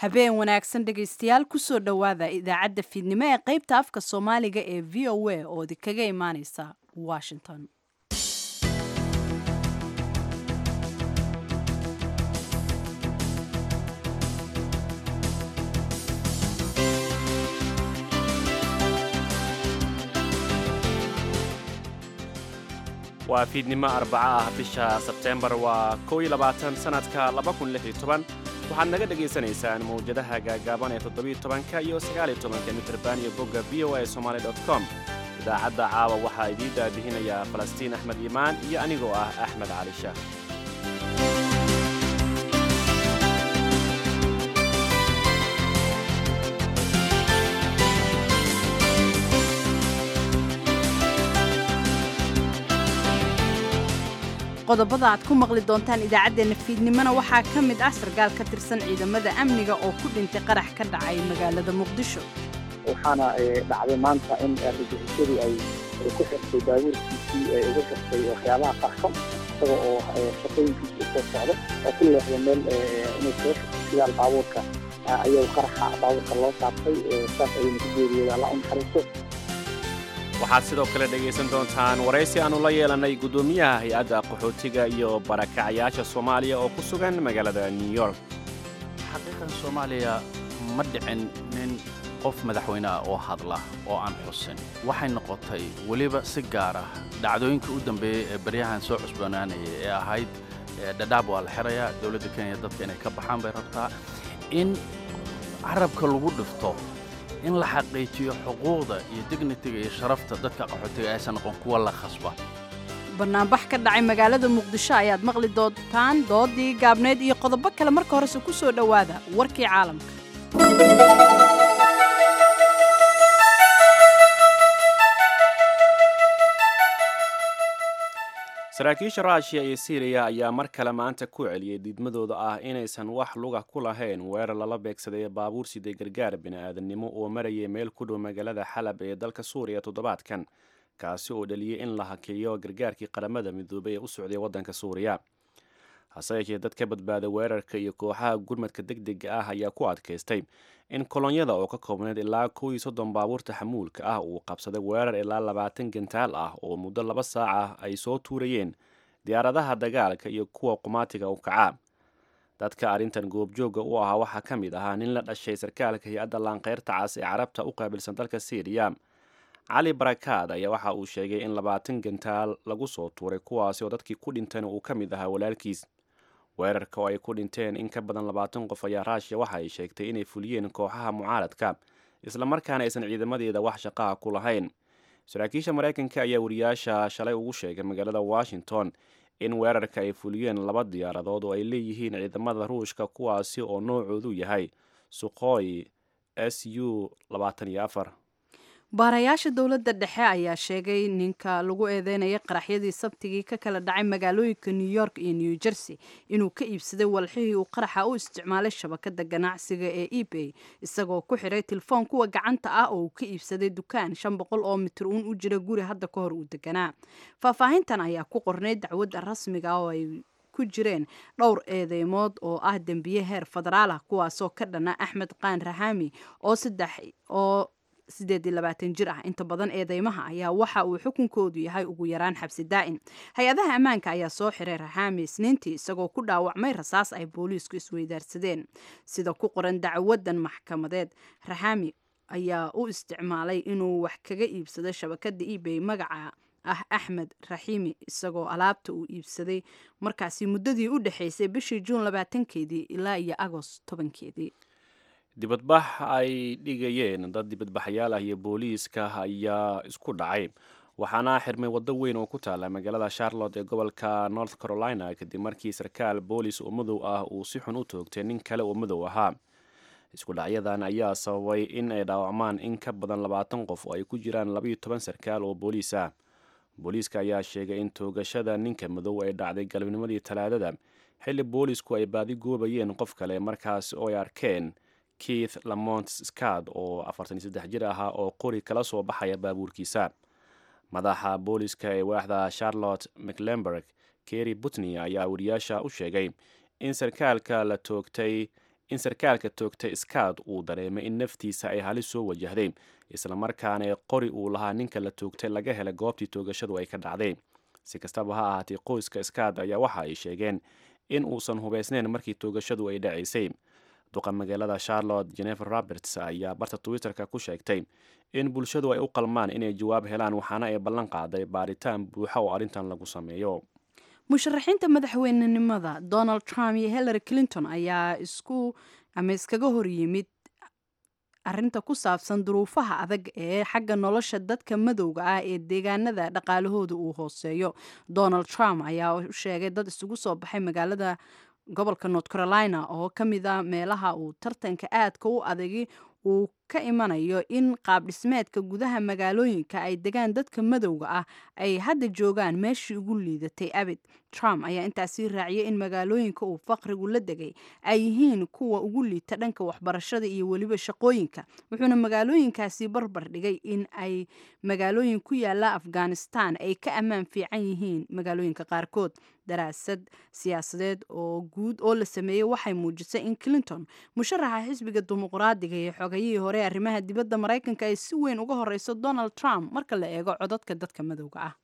habeen wanaagsan dhegaystayaal kusoo dhowaada idaacadda fiidnimo ee qaybta afka soomaaliga ee v o a oo idinkaga imaaneysa washington waa fiidnimo arbaca ah bisha sebteembar waa kow iyo labaatan sannadka laba kun lix iyo toban waxaad naga dhegaysanaysaan mawjadaha gaagaaban ee toddobiyo tobanka iyo sagaaliyo tobanka mitrban iyo bogga v o a somaali dot com idaacadda caawa waxaa idiin daabihinayaa falastiin axmed iimaan iyo anigoo ah axmed cali shaah qodobada aad ku maqli doontaan idaacaddeenna fiidnimona waxaa ka mid ah sarkaal ka tirsan ciidamada amniga oo ku dhintay qarax ka dhacay magaalada muqdisho waxaana dhacday maanta in argagixisadu ay ku xirtay baabuurkiisii ay uga xirtay waxyaabaha qarxo isaga oo shaqooyinkiisa usoo socda oo ku leexda meel inay kaga shaqaysiyaal baabuurka ayuu qaraxa baabuurka loo saabtay saas ayayna ku geeriyooda alla u naxariisto waxaad sidoo kale dhegaysan doontaan waraysi aannu la yeelannay guddoomiyaha hay-adda qaxootiga iyo barakacayaasha soomaaliya oo ku sugan magaalada new york xaqiiqan soomaaliya ma dhicin nin qof madaxweyne ah oo hadla oo aan xusin waxay noqotay weliba si gaar ah dhacdooyinkii u dambeeyey ee baryahan soo cusbanaanayay ee ahayd dhadhaab waa la xirayaa dowladda kenya dadka inay ka baxaan bay rabtaa in carabka lagu dhifto in la xaqiijiyo xuquuqda iyo dignitiga iyo sharafta dadka qaxootiga aysan noqon kuwa la khasba banaanbax ka dhacay magaalada muqdisho ayaad maqli doontaan doodii gaabneed iyo qodobo kale marka horese ku soo dhowaada warkii caalamka saraakiisha ruushiya iyo siriya ayaa mar kale maanta ku celiyey diidmadooda ah inaysan wax luga ku lahayn weerar lala beegsaday baabuur siday gargaar bini'aadannimo oo marayay meel ku dhow magaalada xalab ee dalka suuriya toddobaadkan kaasi oo dhaliyey in la hakeeyo gargaarkii qaramada midoobay ee u socday waddanka suuriya hase yeeshee dad ka badbaada weerarka iyo kooxaha gurmadka deg dega ah ayaa ku adkaystay in kolonyada oo ka koobneyd ilaa kow iyo soddon baabuurta xamuulka ah uu qabsaday weerar ilaa labaatan gantaal ah oo muddo laba saac ah ay soo tuurayeen diyaaradaha dagaalka iyo kuwa qumaatiga u kacaa dadka arrintan goobjooga u ahaa waxaa ka mid ahaa nin la dhashay sarkaalka hay-adda laanqeyrta cas ee carabta u qaabilsan dalka syriya cali barakaad ayaa waxa uu sheegay in labaatan gantaal lagu soo tuuray kuwaasi oo dadkii ku dhintayna uu ka mid ahaa walaalkiis weerarka oo ay ku dhinteen in ka badan labaatan qof ayaa ruushiya waxa ay sheegtay inay fuliyeen kooxaha mucaaradka islamarkaana aysan ciidamadeeda wax shaqaha ku lahayn saraakiisha maraykanka ayaa wariyaasha shalay ugu sheegay magaalada washington in weerarka ay fuliyeen laba diyaaradood oo ay leeyihiin ciidamada ruushka kuwaasi oo noocoodu yahay suqoy s u baarayaasha dowladda dhexe ayaa sheegay ninka lagu eedeynayay qaraxyadii sabtigii ka kala dhacay magaalooyinka new york iyo new jersey inuu ka iibsaday walxihii uu qaraxa u isticmaalay shabakada ganacsiga ee ebay isagoo ku xiray telefoon kuwa gacanta ah oo uu ka iibsaday dukaan shan boqol oo mitir uun u jira guri hadda ka hor uu deganaa faahfaahintan ayaa ku qornay dacwadda rasmiga oo ay ku jireen dhowr eedeymood oo ah dembiye heer federaal ah kuwaasoo ka dhana axmed qaan rahami oo saddex oo sideed iyo labaatan jir ah inta badan eedeymaha ayaa waxa uu xukunkoodu yahay ugu yaraan xabsi daa'in hay-adaha ammaanka ayaa soo xiray raxaami isniintii isagoo ku dhaawacmay rasaas ay booliisku isweydaarsadeen sida ku qoran dacwadan maxkamadeed raxaami ayaa u isticmaalay inuu wax kaga iibsado shabakada ebay magaca ah axmed raxiimi isagoo alaabta uu iibsaday markaasi muddadii u dhexaysay bishii juun labaatankeedii ilaa iyo agost tobankeedii dibadbax ay dhigayeen dad dibadbaxayaal ah iyo booliiska ayaa isku dhacay waxaana xirmay waddo weyn oo ku taala magaalada charlotte ee gobolka north carolina kadib markii sarkaal boolis oo madow ah uu si xun u toogtay nin kale oo madow ahaa isku dhacyadan ayaa sababay in ay dhaawacmaan in ka badan labaatan qof oo ay ku jiraan labaiyo toban sarkaal oo booliis ah booliiska ayaa sheegay in toogashada ninka madow ay dhacday galabnimadii talaadada xilli boolisku ay baadi goobayeen qof kale markaas oo ay arkeen keith lamont scad oo afartan iyo saddex jir ahaa oo qori kala soo baxaya baabuurkiisa madaxa booliska ee waaxda charlotte mclemberg kerry butney ayaa wariyaasha u sheegay in sarkaalka la toogtay in sarkaalka toogtay scott uu dareemay in naftiisa ay halis soo wajahday islamarkaana qori uu lahaa ninka la toogtay laga helay goobtii toogashadu ay ka dhacday si kastaba ha ahaatee qoyska scott ayaa waxa ay sheegeen in uusan hubaysnayn markii toogashadu ay dhacaysay duqa magaalada charlotte jennifer roberts ayaa barta twitter-ka ku sheegtay in bulshadu ay u qalmaan inay jawaab helaan waxaana ay ballan qaaday baaritaan buuxa oo arrintan lagu sameeyo musharaxiinta madaxweynenimada donald trump iyo hillary clinton ayaa isku ama iskaga hor yimid arrinta ku saabsan duruufaha adag ee xagga nolosha dadka madowga ah ee deegaanada dhaqaalahooda uu hooseeyo donald trump ayaa u sheegay dad isugu soo baxay magaalada gobolka north carolina oo ka mid a meelaha uu tartanka aadka u adagi uu ka imanayo in qaab dhismeedka gudaha magaalooyinka ay degaan dadka madowga ah ay hadda joogaan meeshii ugu liidatay abid trump ayaa intaasii raaciyay in magaalooyinka uu faqrigu la degay ay yihiin kuwa ugu liita dhanka waxbarashada iyo weliba shaqooyinka wuxuuna magaalooyinkaasi barbar dhigay in ay magaalooyin ku yaala afghanistan ay ka ammaan fiican yihiin magaalooyinka qaarkood daraasad siyaasadeed oo guud oo la sameeyey waxay muujisay in clinton musharaxa xisbiga dimuqraadiga iyo xogayihii hore arrimaha dibadda maraykanka ay si weyn uga horeyso donald trump marka la eego codadka dadka madowga ah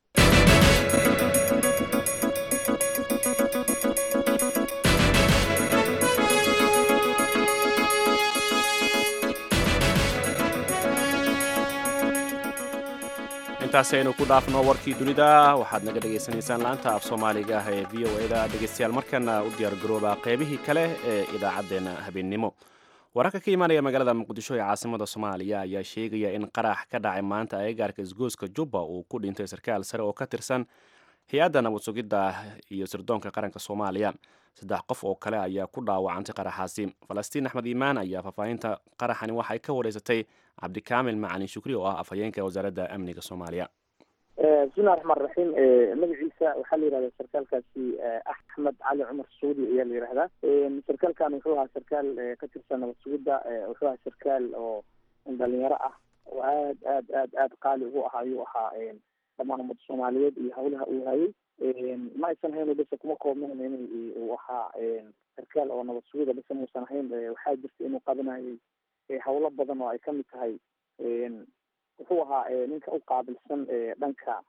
intaasi aynu ku dhaafno warkii dunida waxaad naga dhegaysanaysaan laanta af soomaaliga ah ee v o e da dhegaystayaal markana u diyaargarooba qaybihii kale ee idaacaddeenna habeennimo wararka ka imaanaya magaalada muqdisho ee caasimada soomaaliya ayaa sheegaya in qarax ka dhacay maanta agagaarka isgooska jubba uu ku dhintay sarkaal sare oo ka tirsan hay-adda nabad sugidda iyo sirdoonka qaranka soomaaliya saddex qof oo kale ayaa ku dhaawacantay qaraxaasi falastiin axmed iimaan ayaa faahfaahinta qaraxani waxay ka wareysatay cabdikaamil macalin shukri oo ah afhayeenka wasaaradda amniga soomaaliya bismillahi raxmaan raxiim magaciisa waxaa la yihahdaa sarkaalkaasi axmed cali cumar saudi ayaa la yihahdaa sarkaalkan wuxuu ahaa sarkaal ka tirsan nabad sugidda wuxuu ahaa sarkaal oo dhalinyaro ah oo aad aad aad aad qaali ugu ah ayuu ahaa dhammaan ummadda soomaaliyeed iyo hawlaha uu hayay ma aysan hayn base kuma koobnayn in uu ahaa sarkaal oo nabad sugida base muusan ahayn waxaa jirta inuu qabanayay hawlo badan oo ay kamid tahay wuxuu ahaa ninka u qaabilsan dhanka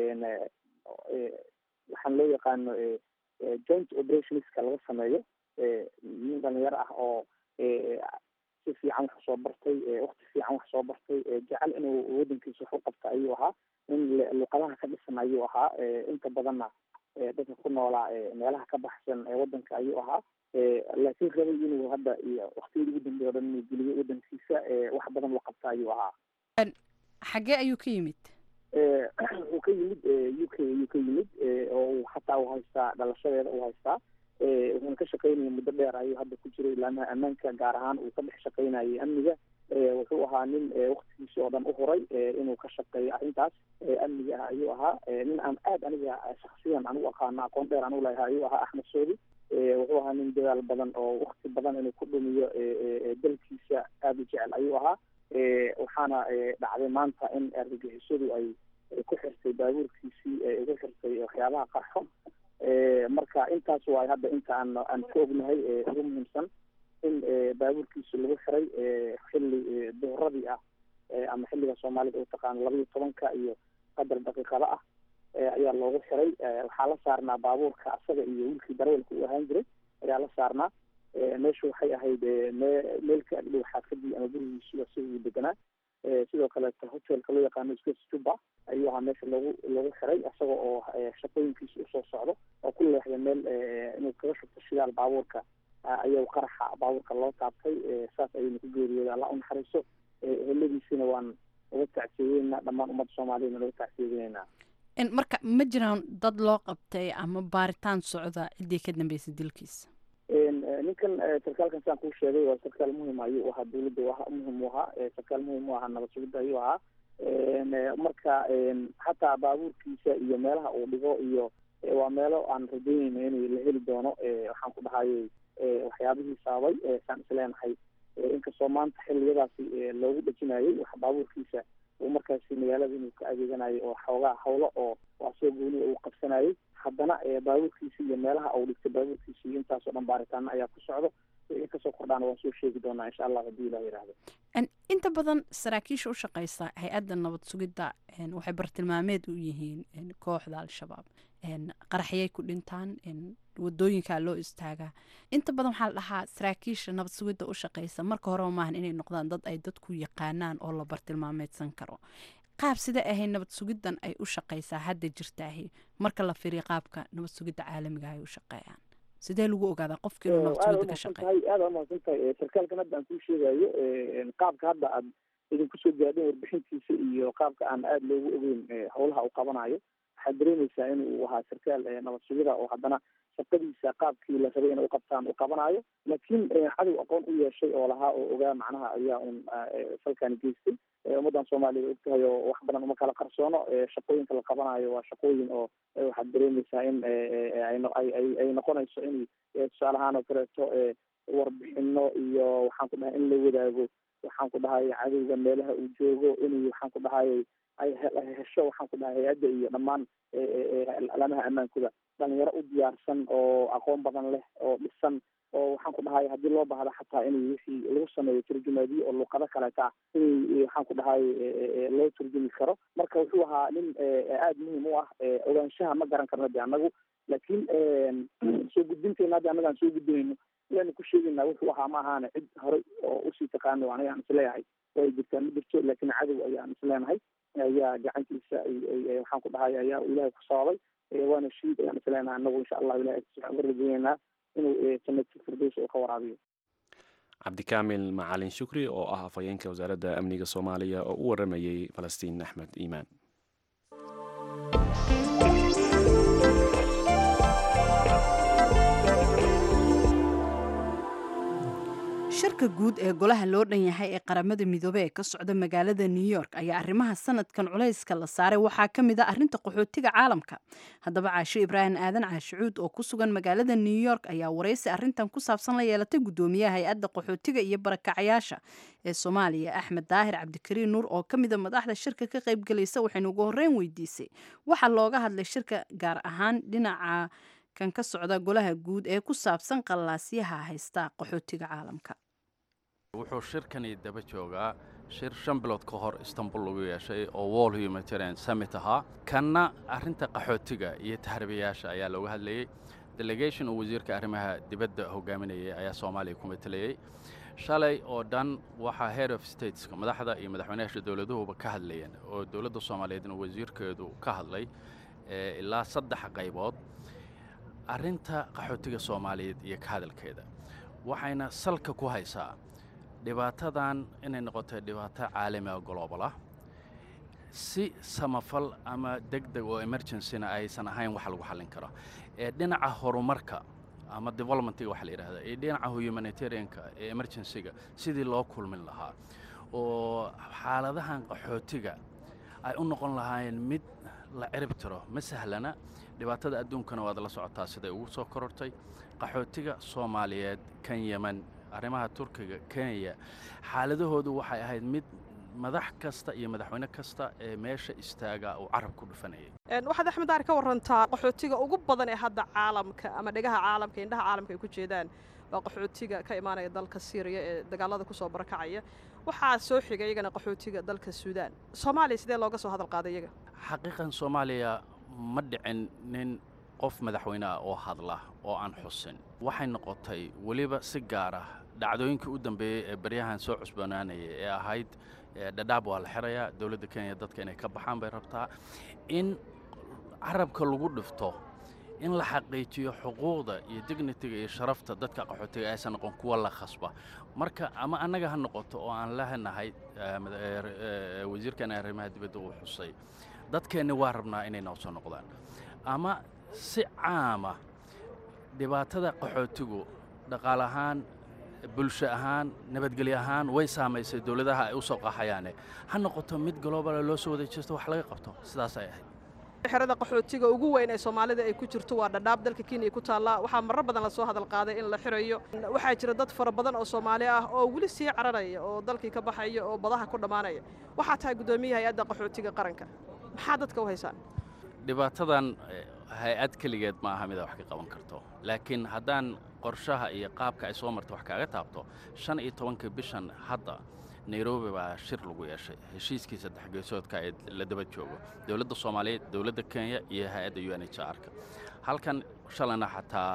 waxaan loo yaqaano joint operationska laga sameeyo nin dhalinyaro ah oo si fiican wax soo bartay wakti fiican wax soo bartay jecel inuu wadankiisa wax u qabta ayuu ahaa nin luqadaha ka dhisan ayuu ahaa inta badanna dadka ku noolaa meelaha ka baxsan wadanka ayuu ahaa laakiin rabay inuu hadda iyo waktiyada ugu dambeya o dhan inuu geliyo wadankiisa wax badan uu qabta ayuu ahaa xaggee ayuu ka yimid wuxuu ka yimid u k ayuu ka yimid oo hataa uu haystaa dhalashadeeda uu haystaa wuxuuna ka shaqaynaya muddo dheer ayuu hadda ku jiray ilaamaha ammaanka gaar ahaan uu ka dhex shaqaynayay amniga wuxuu ahaa nin waktigiisi oo dhan u huray inuu ka shaqeeyo arrintaas amniga ah ayuu ahaa nin aan aad aniga shaksiyan anigu aqaano aqoon dheer anigu laha ayuu ahaa axmed soodi wuxuu ahaa nin dadaal badan oo wakti badan inuu ku dhumiyo dalkiisa aada u jecel ayuu ahaa waxaana dhacday maanta in argagixisadu ay ku xirtay baabuurkiisii ugu xirtay waxyaabaha qarxo marka intaas waay hadda inta aan aan ka ognahay ugu muhiimsan in baabuurkiisa lagu xiray xilli duhuradii ah ama xilliga soomaalida u taqaano laba iyo tobanka iyo qadar daqiiqada ah ayaa loogu xiray waxaa la saarnaa baabuurka asaga iyo wiilkii darawalka u ahaan jiray ayaa la saarnaa meeshu waxay ahayd me meel ka agdhow xaafadii ama gurigiisi asiguu deganaa sidoo kaleeto hotelka loo yaqaano space juba ayuu ahaa meesha loogu loogu xiray isaga oo shaqooyinkiisa usoo socdo oo ku leexday meel inuu kaga shubto shidaal baabuurka ayuu qaraxa baabuurka loo taabtay saas ayayna ku geeriyooda alla u naxariiso heladiisina waan uga tacsiyeynaa dhammaan ummadda soomaaliyana laga tacsiyeynaa marka ma jiraan dad loo qabtay ama baaritaan socda ciddii ka dambeysay dilkiisa ninkan sarkaalkan siaan kuu sheegay waa sarkaal muhim ayuu ahaa dawladda muhim u ahaa sarkaal muhim u ahaa nabad sugidda ayuu ahaa marka xataa baabuurkiisa iyo meelaha uu dhigo iyo waa meelo aan rajaynayna inay la heli doono waxaan ku dhahayay waxyaabihii saabay saan isleenahay inkastoo maanta xiliyadaasi loogu dhejinayay wax baabuurkiisa uu markaasi magaalada inuu ka adeeganayo oo xoogaa hawlo oo asoo gooniya uu qabsanayay haddana baabuurkiisa iyo meelaha uu dhigtay baabuurkiisa iyo intaasoo dhan baaritaano ayaa ku socdo in kasoo kordhaana waan soo sheegi doonaa insha allah haddii ilah yidhaahdo inta badan saraakiisha u shaqeysa hay-adda nabad sugidda waxay bartilmaameed u yihiin kooxda al-shabaab qaraxyay ku dhintaan wadooyinkaa loo istaagaa inta badan waxaa la dhahaa saraakiisha nabad sugidda u shaqeysa marka horeba maahan inay noqdaan dad ay dadku yaqaanaan oo la bartilmaameedsan karo qaab sidee ahay nabad sugiddan ay u shaqeysaa hadda jirtaahi marka la fiiriyo qaabka nabad sugidda caalamiga ay u shaqeeyaan sidee lagu ogaadaa qofka inuu nabad sugidda ka shaqeeyo aada umahadsan tahay sarkaalkan hadda aan kuu sheegayo qaabka hadda aad idinku soo gaadhin warbixintiisa iyo qaabka aan aada loogu ogeyn howlaha uu qabanayo waxaad dareemaysaa inuu ahaa sarkaal nabad sugida oo haddana shaqadiisa qaabkii la rabay inay uqabtaan uu qabanayo laakiin cadow aqoon u yeeshay oo lahaa oo ogaa macnaha ayaa un falkani geystay ummaddan soomaaliya ogtahay oo wax badan uma kala qarsoono shaqooyinka la qabanayo waa shaqooyin oo waxaad dareemaysaa in ay noqonayso in tusaale ahaan oo kaleeto warbixino iyo waxaan ku dhahay in la wadaago waxaan ku dhahay cadowga meelaha uu joogo in waxaan ku dhahay ay hesho waxaan ku dhahay hay-adda iyo dhammaan alamaha ammaankooda dhalinyaro u diyaarsan oo aqoon badan leh oo dhisan oo waxaan ku dhahay haddii loo baahda xataa in wixii lagu sameeyo turjumaadiyo oo luqado kaleeta ah in waxaan ku dhahay loo turjumi karo marka wuxuu ahaa nin aada muhiim u ah ogaanshaha ma garan karno de annagu laakiin soo gudbinteena hadda annaga aan soo gudbinayno ayaanu ku sheegaynaa wuxuu ahaa ma ahaana cid horey oo usii taqaano aniga aan isleeyahay way jirtaa ma jirto laakiin cadow ayaan isleenahay ayaa gacantiisa waxaan ku dhahay ayaa ilaahay ku sababay waana shiid ayaan isleenahay anagu insha allah ilahay waxaan ka rajeynaynaa inuu jannadka firdaws oo ka waraabiyo cabdikaamil macalin shukri oo ah afhayeenka wasaaradda amniga soomaaliya oo u waramayey falastiin axmed iimaan shirka guud ee golaha loo dhan yahay ee qaramada midoobey ee ka socda magaalada new york ayaa arrimaha sanadkan culayska la saaray waxaa ka mid ah arrinta qaxootiga caalamka haddaba caasho ibraahim aadan caashicuud oo ku sugan magaalada new york ayaa waraysi arrintan ku saabsan la yeelatay guddoomiyaha hay-adda qaxootiga iyo barakacayaasha ee soomaaliya axmed daahir cabdikariin nuur oo ka mida madaxda shirka ka qaybgelaysa waxaynu ugu horreyn weydiisay waxaa looga hadlay shirka gaar ahaan dhinaca kan ka socda golaha guud ee ku saabsan qallaasyaha haysta qaxootiga caalamka wuxuu shirkani daba joogaa shir shan bilood ka hor istanbul lagu yeeshay oo wall humanitarian summit ahaa kanna arrinta qaxootiga iyo tahribayaasha ayaa looga hadlayey delegation uu wasiirka arrimaha dibadda hogaaminayay ayaa soomaaliya ku matelayey shalay oo dhan waxaa head of stateska madaxda iyo madaxweynayaasha dowladuhuba ka hadlayeen oo dowladda soomaaliyeedna wasiirkeedu ka hadlay ilaa saddex qaybood arrinta qaxootiga soomaaliyeed iyo ka hadalkeeda waxayna salka ku haysaa dhibaatadan inay noqotay dhibaato caalamiga global ah si samafal ama deg deg oo emergencyna aysan ahayn wax lagu xallin karo ee dhinaca horumarka ama developmentiga waxa la yidhahda ee dhinaca humanitarianka ee emergencyga sidii loo kulmin lahaa oo xaaladahan qaxootiga ay u noqon lahaayeen mid la cirib tiro ma sahlana dhibaatada adduunkana waad la socotaa siday ugu soo korortay qaxootiga soomaaliyeed kan yeman arrimaha turkiga kenya xaaladahoodu waxay ahayd mid madax kasta iyo madaxweyne kasta ee meesha istaaga uu carab ku dhufanayay waxaad axmed daar ka warantaa qaxootiga ugu badan ee hadda caalamka ama dhegaha caalamka indhaha caalamka ay ku jeedaan waa qaxootiga ka imaanaya dalka syriya ee dagaalada kusoo barakacaya waxaa soo xigay iyagana qaxootiga dalka suudaan soomaaliya sidee looga soo hadal qaaday iyaga xaqiiqan soomaaliya ma dhicin nin qof madaxweyne ah oo hadla oo aan xusin waxay noqotay weliba si gaar ah dhacdooyinkii u dambeeyey ee baryahan soo cusbanaanayay ee ahayd dhadhaab waa la xirayaa dowladda kenya dadka inay ka baxaan bay rabtaa in carabka lagu dhifto in la xaqiijiyo xuquuqda iyo dignitiga iyo sharafta dadka qaxootiga aysan noqon kuwa la khasba marka ama annaga ha noqoto oo aan lehnahay wasiirkan arrimaha dibadda uu xusay dadkeenni waa rabnaa inay noo soo noqdaan ama si caama dhibaatada qaxootigu dhaqaale ahaan bulsho ahaan nabadgelyo ahaan way saamaysay dowladaha ay u soo qaxayaane ha noqoto mid globala loo soo wada jeesto wax laga qabto sidaas ay ahayd xerada qaxootiga ugu weyn ee soomaalida ay ku jirto waa dhadhaab dalka kenya ku taallaa waxaa marar badan lasoo hadal qaaday in la xirayo waxaa jira dad fara badan oo soomaali ah oo weli sii cararaya oo dalkii ka baxaya oo badaha ku dhammaanaya waxaa tahay guddoomiyaha hay-adda qaxootiga qaranka maxaa dadka u haysaan dhibaatadan hay-ad keligeed ma aha mida wax ka qaban karto laakiin haddaan qorshaha iyo qaabka ay soo marta wax kaaga taabto shan iyo tobankii bishan hadda nairobi baa shir lagu yeeshay heshiiskii saddex geesoodka ee la daba joogo dowladda soomaaliyeed dowladda kenya iyo hay-adda u n h r-ka halkan shalayna xataa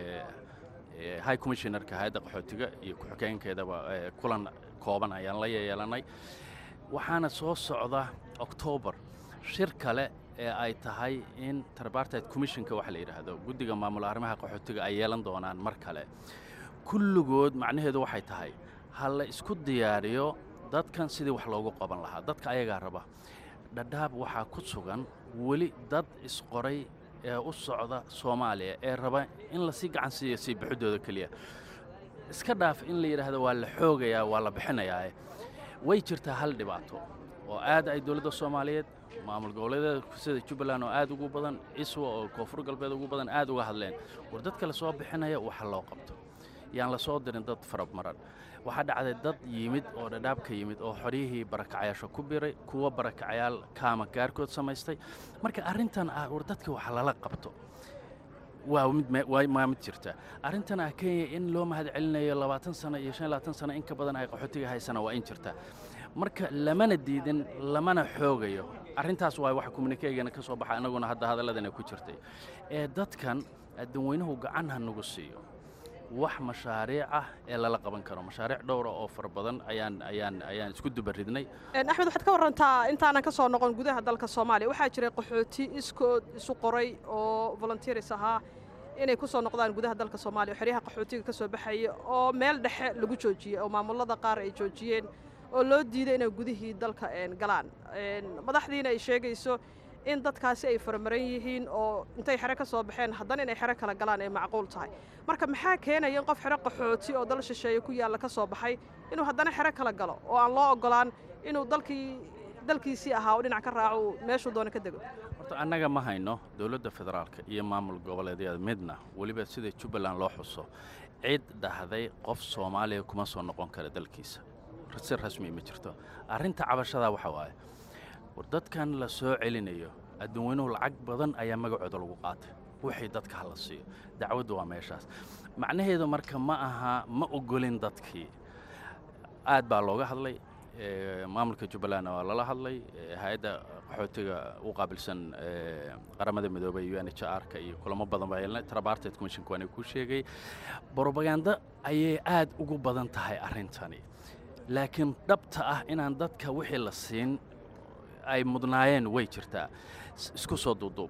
high commissionerka hay-adda qaxootiga iyo ku-xigeenkeedaba kulan kooban ayaan la yeelanay waxaana soo socda octoobar shir kale ee ay tahay in tripartite commissionka waxa la yidhaahdo guddiga maamul arrimaha qaxootiga ay yeelan doonaan mar kale kulligood macnaheedu waxay tahay ha la isku diyaariyo dadkan sidii wax loogu qaban lahaa dadka ayagaa raba dhadhaab waxaa ku sugan weli dad isqoray ee u socda soomaaliya ee raba in lasii gacan siiyo sii bixidooda keliya iska dhaaf in la yidhaahdo waa la xoogayaa waa la bixinayaa way jirtaa hal dhibaato oo aad ay dowladda soomaaliyeed maamul goboleedyada sida jubbaland oo aad ugu badan iswa oo koonfur galbeed ugu badan aad uga hadleen war dadka la soo bixinaya waxa loo qabto yaan la soo dirin dad faramaran waxaa dhacday dad yimid oo dhadhaab ka yimid oo xoryihii barakacayaasha ku biray kuwa barakacayaal kaama gaarkood samaystay marka arrintan ah war dadka wax lala qabto waa mid waa mid jirta arrintan ah kenya in loo mahad celinayo labaatan sano iyo shan labaatan sano in ka badan ay qaxootiga haysana waa in jirta marka lamana diidin lamana xoogayo arrintaas waa wax communikeygana ka soo baxa annaguna hadda hadalladana ku jirtay ee dadkan addanweynuhu gacan ha nagu siiyo wax mashaariic ah ee lala qaban karo mashaariic dhowra oo fara badan ayaan ayaan ayaan isku dubaridnay axmed waxaad ka warantaa intaanan ka soo noqon gudaha dalka soomaaliya waxaa jiray qaxooti iskood isu qoray oo volunteers ahaa inay ku soo noqdaan gudaha dalka soomaaliya xeryaha qaxootiga ka soo baxaya oo meel dhexe lagu joojiyey oo maamulada qaar ay joojiyeen oo loo diiday inay gudihii dalka galaan madaxdiina ay sheegayso in dadkaasi ay faramaran yihiin oo intay xero ka soo baxeen haddana inay xero kala galaan ay macquul tahay marka maxaa keenaya in qof xero qaxooti oo dal shisheeye ku yaalla ka soo baxay inuu haddana xero kala galo oo aan loo oggolaan inuu dalkii dalkiisii ahaa oo dhinac ka raaco uu meeshuu doono ka dego horta annaga ma hayno dowladda federaalka iyo maamul goboleedyada midna weliba sida jubbaland loo xuso cid dhahday qof soomaaliya kuma soo noqon kara dalkiisa si rasmi ma jirto arrinta cabashadaa waxa waaye war dadkan la soo celinayo adduunweynuhu lacag badan ayaa magacooda lagu qaatay wixii dadka hala siiyo dacwaddu waa meeshaas macnaheedu marka ma aha ma ogolin dadkii aad baa looga hadlay maamulka jubbalandna waa lala hadlay hay-adda qaxootiga u qaabilsan qaramada midoobay u n h r-ka iyo kulamo badan baa yeelnay trabarted commissionka waana ku sheegay brobaganda ayay aad ugu badan tahay arrintani laakiin dhabta ah inaan dadka wixii la siin ay mudnaayeen way jirtaa isku soo duuduub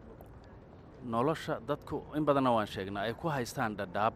nolosha dadku in badanna waan sheegnaa ay ku haystaan dhadhaab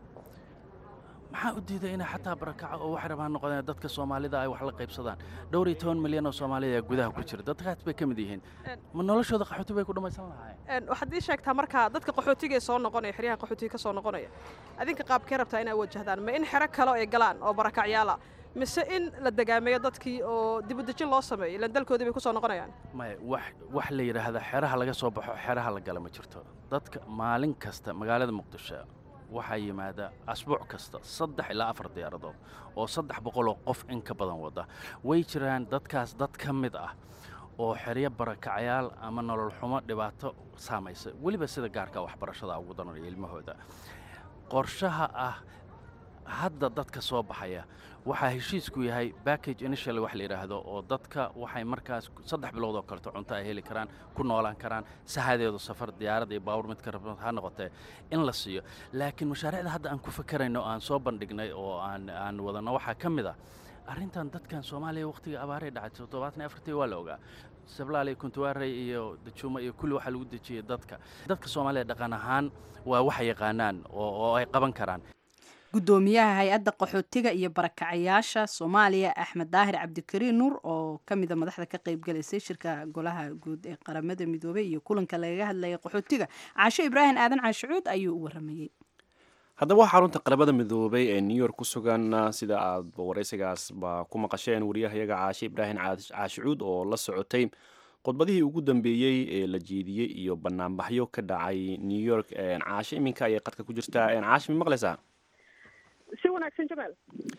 maxaa u diiday inay xataa barakaco oo waxay rabaan noqdeen dadka soomaalida ay wax la qaybsadaan dhowr iyo toban milyan oo soomaalida ayaa gudaha ku jira dadkaas bay ka mid yihiin ma noloshooda qaxooti bay ku dhammaysan lahaayeen waxaad ii sheegtaa markaa dadka qaxootiga ee soo noqonaya xeryaha qaxootiga ka soo noqonaya adinka qaabkee rabtaa inay wajahdaan ma in xero kale ay galaan oo barakacyaala mise in la degaameeyo dadkii oo dibudejin loo sameeyo ilaan dalkoodii bay ku soo noqonayaan maya wax wax la yidhaahda xeraha laga soo baxo xeraha la gala ma jirto dadka maalin kasta magaalada muqdisho waxaa yimaada asbuuc kasta saddex ilaa afar diyaaradood oo saddex boqoloo qof in ka badan wada way jiraan dadkaas dad ka mid ah oo xeryo barakacyaal ama nolol xumo dhibaato saamaysa weliba sida gaarka waxbarashada ugu daranaya ilmahooda qorshaha ah hadda dadka soo baxaya waxaa heshiisku yahay backage initial wax la yidhaahdo oo dadka waxay markaas saddex bilood oo kaleto cunto ay heli karaan ku noolaan karaan sahadeedu safar diyaarad iyo baawur midka rabad ha noqotee in la siiyo laakiin mashaariicda hadda aan ku fakarayno oo aan soo bandhignay oo aan aan wadano waxaa ka mid ah arrintan dadkan soomaaliya wakhtiga abaaray dhacay toddobaatan iyo afartii waa la ogaa sablaal iyo kuntuwaarey iyo dajuuma iyo kulli waxaa lagu dejiyey dadka dadka soomaaliya dhaqan ahaan waa waxay yaqaanaan oo ay qaban karaan gudoomiyaha hay-adda qaxootiga iyo barakacayaasha soomaaliya axmed daahir cabdikariin nuur oo ka mida madaxda ka qaybgalaysay shirka golaha guud ee qaramada midoobey iyo kulanka lagaga hadlayay qaxootiga caasho ibraahim aadan caashicuud ayuu u waramayey haddaba xarunta qaramada midoobay ee new york ku sugan sida aad waraysigaasba ku maqasheen wariyahayaga caashe ibraahim caashicuud oo la socotay khudbadihii ugu dambeeyey ee la jeediyey iyo banaanbaxyo ka dhacay new york caashe iminka ayay qadka ku jirtaa caashe ma maqlaysaa si wanaagsan jamaal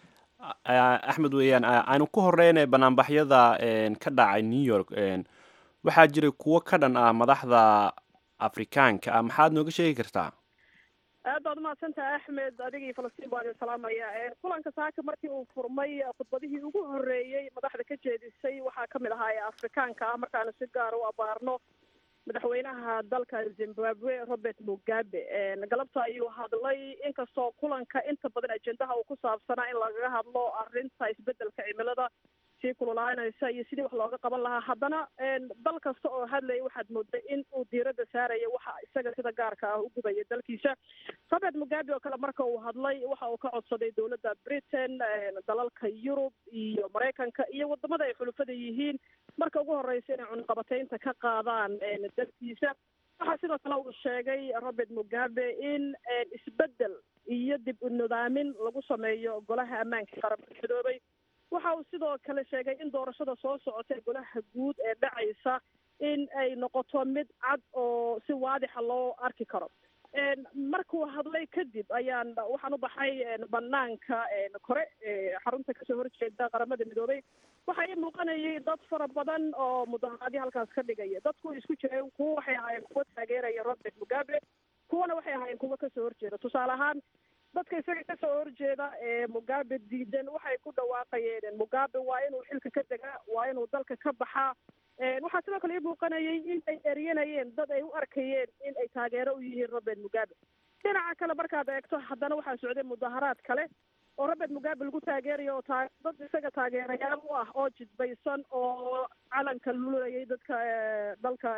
axmed weeyaan aynu ku horeyna banaanbaxyada ka dhacay new york waxaa jiray kuwo ka dhan ah madaxda afrikaanka ah maxaad nooga sheegi kartaa aad baad umahadsantaha axmed adiga iyo falastiin baan idin salaamaya kulanka saaka markii uu furmay khudbadihii ugu horreeyey madaxda ka jeedisay waxaa kamid ahaa ee afrikaanka ah markaanu si gaar u abaarno madaxweynaha dalka zimbabwe robert mugabe galabta ayuu hadlay inkastoo kulanka inta badan ajendaha uu ku saabsanaa in lagaga hadlo arrinta isbedelka cimilada sii kululaanaysa iyo sidii wax looga qaban lahaa haddana dal kasta oo hadlaya waxaad mooday in uu diiradda saaraya waxa isaga sida gaarka ah u gubaya dalkiisa robert mugabe oo kale marka uu hadlay waxa uu ka codsaday dowladda britain dalalka yurub iyo maraykanka iyo wadamada ay xulufada yihiin marka ugu horeysa inay cunqabataynta ka qaadaan dalkiisa waxaa sidoo kale uu sheegay robert mugabe in isbedel iyo dib u nidaamin lagu sameeyo golaha ammaanka qaramada midoobay waxa uu sidoo kale sheegay in doorashada soo socota golaha guud ee dhacaysa in ay noqoto mid cad oo si waadixa loo arki karo markuu hadlay kadib ayaan waxaan u baxay banaanka kore xarunta kasoo horjeeda qaramada midoobay waxaa ii muuqanayay dad fara badan oo mudaharaadyo halkaas ka dhigaya dadku isku jireen kuwa waxay ahaayeen kuwa taageeraya robert mugabe kuwana waxay ahaayeen kuwa kasoo horjeeda tusaale ahaan dadka isaga kasoo horjeeda ee mugabe diidan waxay ku dhawaaqayeen mugabe waa inuu xilka ka degaa waa inuu dalka ka baxaa waxaa sidoo kale ii muuqanayay in ay eryanayeen dad ay u arkayeen in ay taageero u yihiin robert mugabe dhinaca kale markaad eegto haddana waxaa socday mudaharaad kale oo robert mugabe lagu taageerayo oo taa dad isaga taageerayaal u ah oo jidbaysan oo calanka lulayay dadka dalka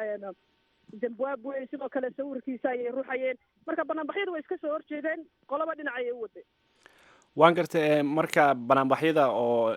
zimbabwe sidoo kale sawirkiisa ayay ruxayeen marka banaanbaxyadu way iska soo horjeedeen qolaba dhinac ayay u waday waan gartay marka banaanbaxyada oo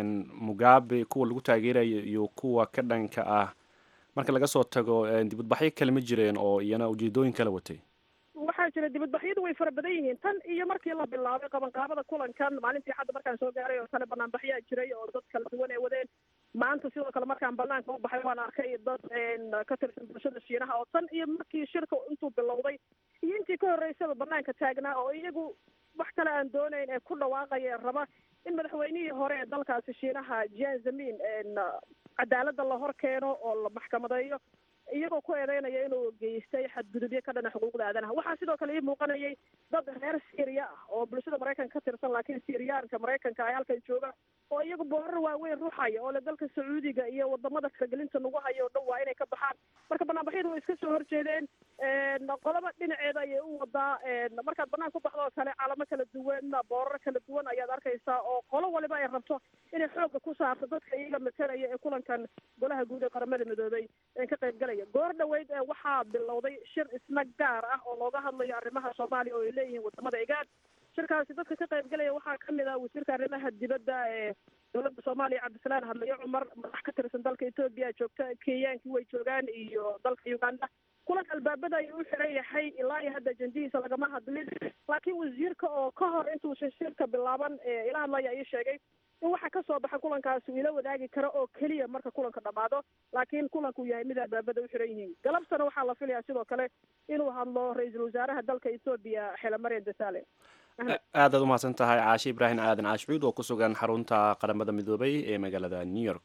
mugabe kuwa lagu taageerayo iyo kuwa ka dhanka ah marka laga soo tago dibadbaxyo kale ma jireen oo iyana ujeedooyin kala watay waxaa jira dibadbaxyadu way fara badan yihiin tan iyo markii la bilaabay qabanqaabada kulankan maalintii xadda markaan soo gaaray oo kale banaanbaxyaa jiray oo dad kala duwan ay wadeen maanta sidoo kale markaan banaanka u baxay waan arkay dad ka tirsan bulshada shiinaha oo tan iyo markii shirka intuu bilowday iyo intii ka horreysaba banaanka taagnaa oo iyagu wax kale aan doonayn ee ku dhawaaqaya raba in madaxweynihii hore ee dalkaasi shiinaha jian zamin cadaaladda la hor keeno oo la maxkamadeeyo iyagoo ku eedeynaya inuu geystay xadgudubyo ka dhana xuquuqda aadanaha waxaa sidoo kale ii muuqanayay dad reer syria ah oo bulshada maraykanka ka tirsan laakiin syriyaanka maraykanka ay halkan jooga oo iyagu boorar waaweyn ruxaya oo le dalka sacuudiga iyo wadamada faragelinta nagu hayo o dhan waa inay ka baxaan marka banaanbaxyadu way iska soo horjeedeen qolaba dhinaceeda ayay u wadaa markaad banaan ku baxdo oo kale calamo kala duwan boorar kala duwan ayaad arkaysaa oo qolo waliba ay rabto inay xooga ku saarto dadka iyaga matalaya ee kulankan golaha guud ee qaramada midoobay ka qaybgalaya goor dhaweyd ee waxaa bilowday shir isna gaar ah oo looga hadlayo arrimaha soomaaliya oo ay leeyihiin wadamada igaad shirkaasi dadka ka qaybgalaya waxaa kamid ah wasiirka arrimaha dibadda ee dowladda soomaaliya cabdisalaan hadlayo cumar madax ka tirsan dalka etoobiya joogta kenyaankii way joogaan iyo dalka uganda kulanka albaabada ayuu u xiran yahay ilaa iyo hadda ajendihiisa lagama hadlin laakiin wasiirka oo ka hor intuusan shirka bilaaban ila hadlaya ayuu sheegay in waxa kasoo baxa kulankaasi uu ila wadaagi karo oo keliya marka kulanka dhamaado laakiin kulanku yahay mid albaabada u xiran yihiin galabtana waxaa la filayaa sidoo kale inuu hadlo ra-iisul wasaaraha dalka etoobiya xela mariam desale aadaad umahadsan tahay caashe ibraahim aadan caashcuud oo ku sugan xarunta qaramada midoobay ee magaalada new york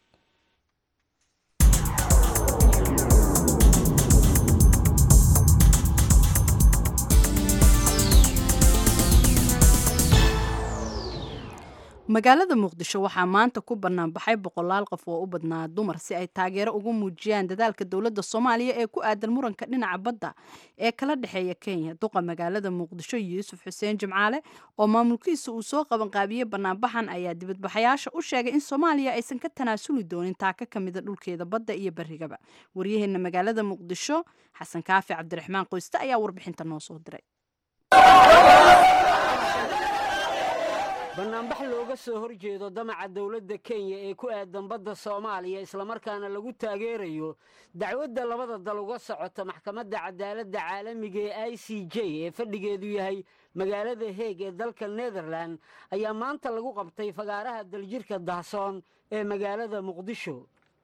magaalada muqdisho waxaa maanta ku bannaan baxay boqolaal qof oo u badnaa dumar si ay taageero ugu muujiyaan dadaalka dowladda soomaaliya ee ku aadan muranka dhinaca badda ee kala dhexeeya kenya duqa magaalada muqdisho yuusuf xuseen jimcaale oo maamulkiisa uu soo qabanqaabiyey bannaanbaxan ayaa dibadbaxayaasha u sheegay in soomaaliya aysan ka tanaasuli doonin taaka ka mida dhulkeeda badda iyo berrigaba waryaheena magaalada muqdisho xasan kaafi cabdiraxmaan qoyste ayaa warbixinta noo soo diray bannaanbax looga soo hor jeedo damaca dowladda kenya ee ku aadan badda soomaaliya islamarkaana lagu taageerayo dacwadda labada dal uga socota maxkamadda cadaaladda caalamiga ee i c j ee fadhigeedu yahay magaalada heeg ee dalka nederlan ayaa maanta lagu qabtay fagaaraha daljirka dahsoon ee magaalada muqdisho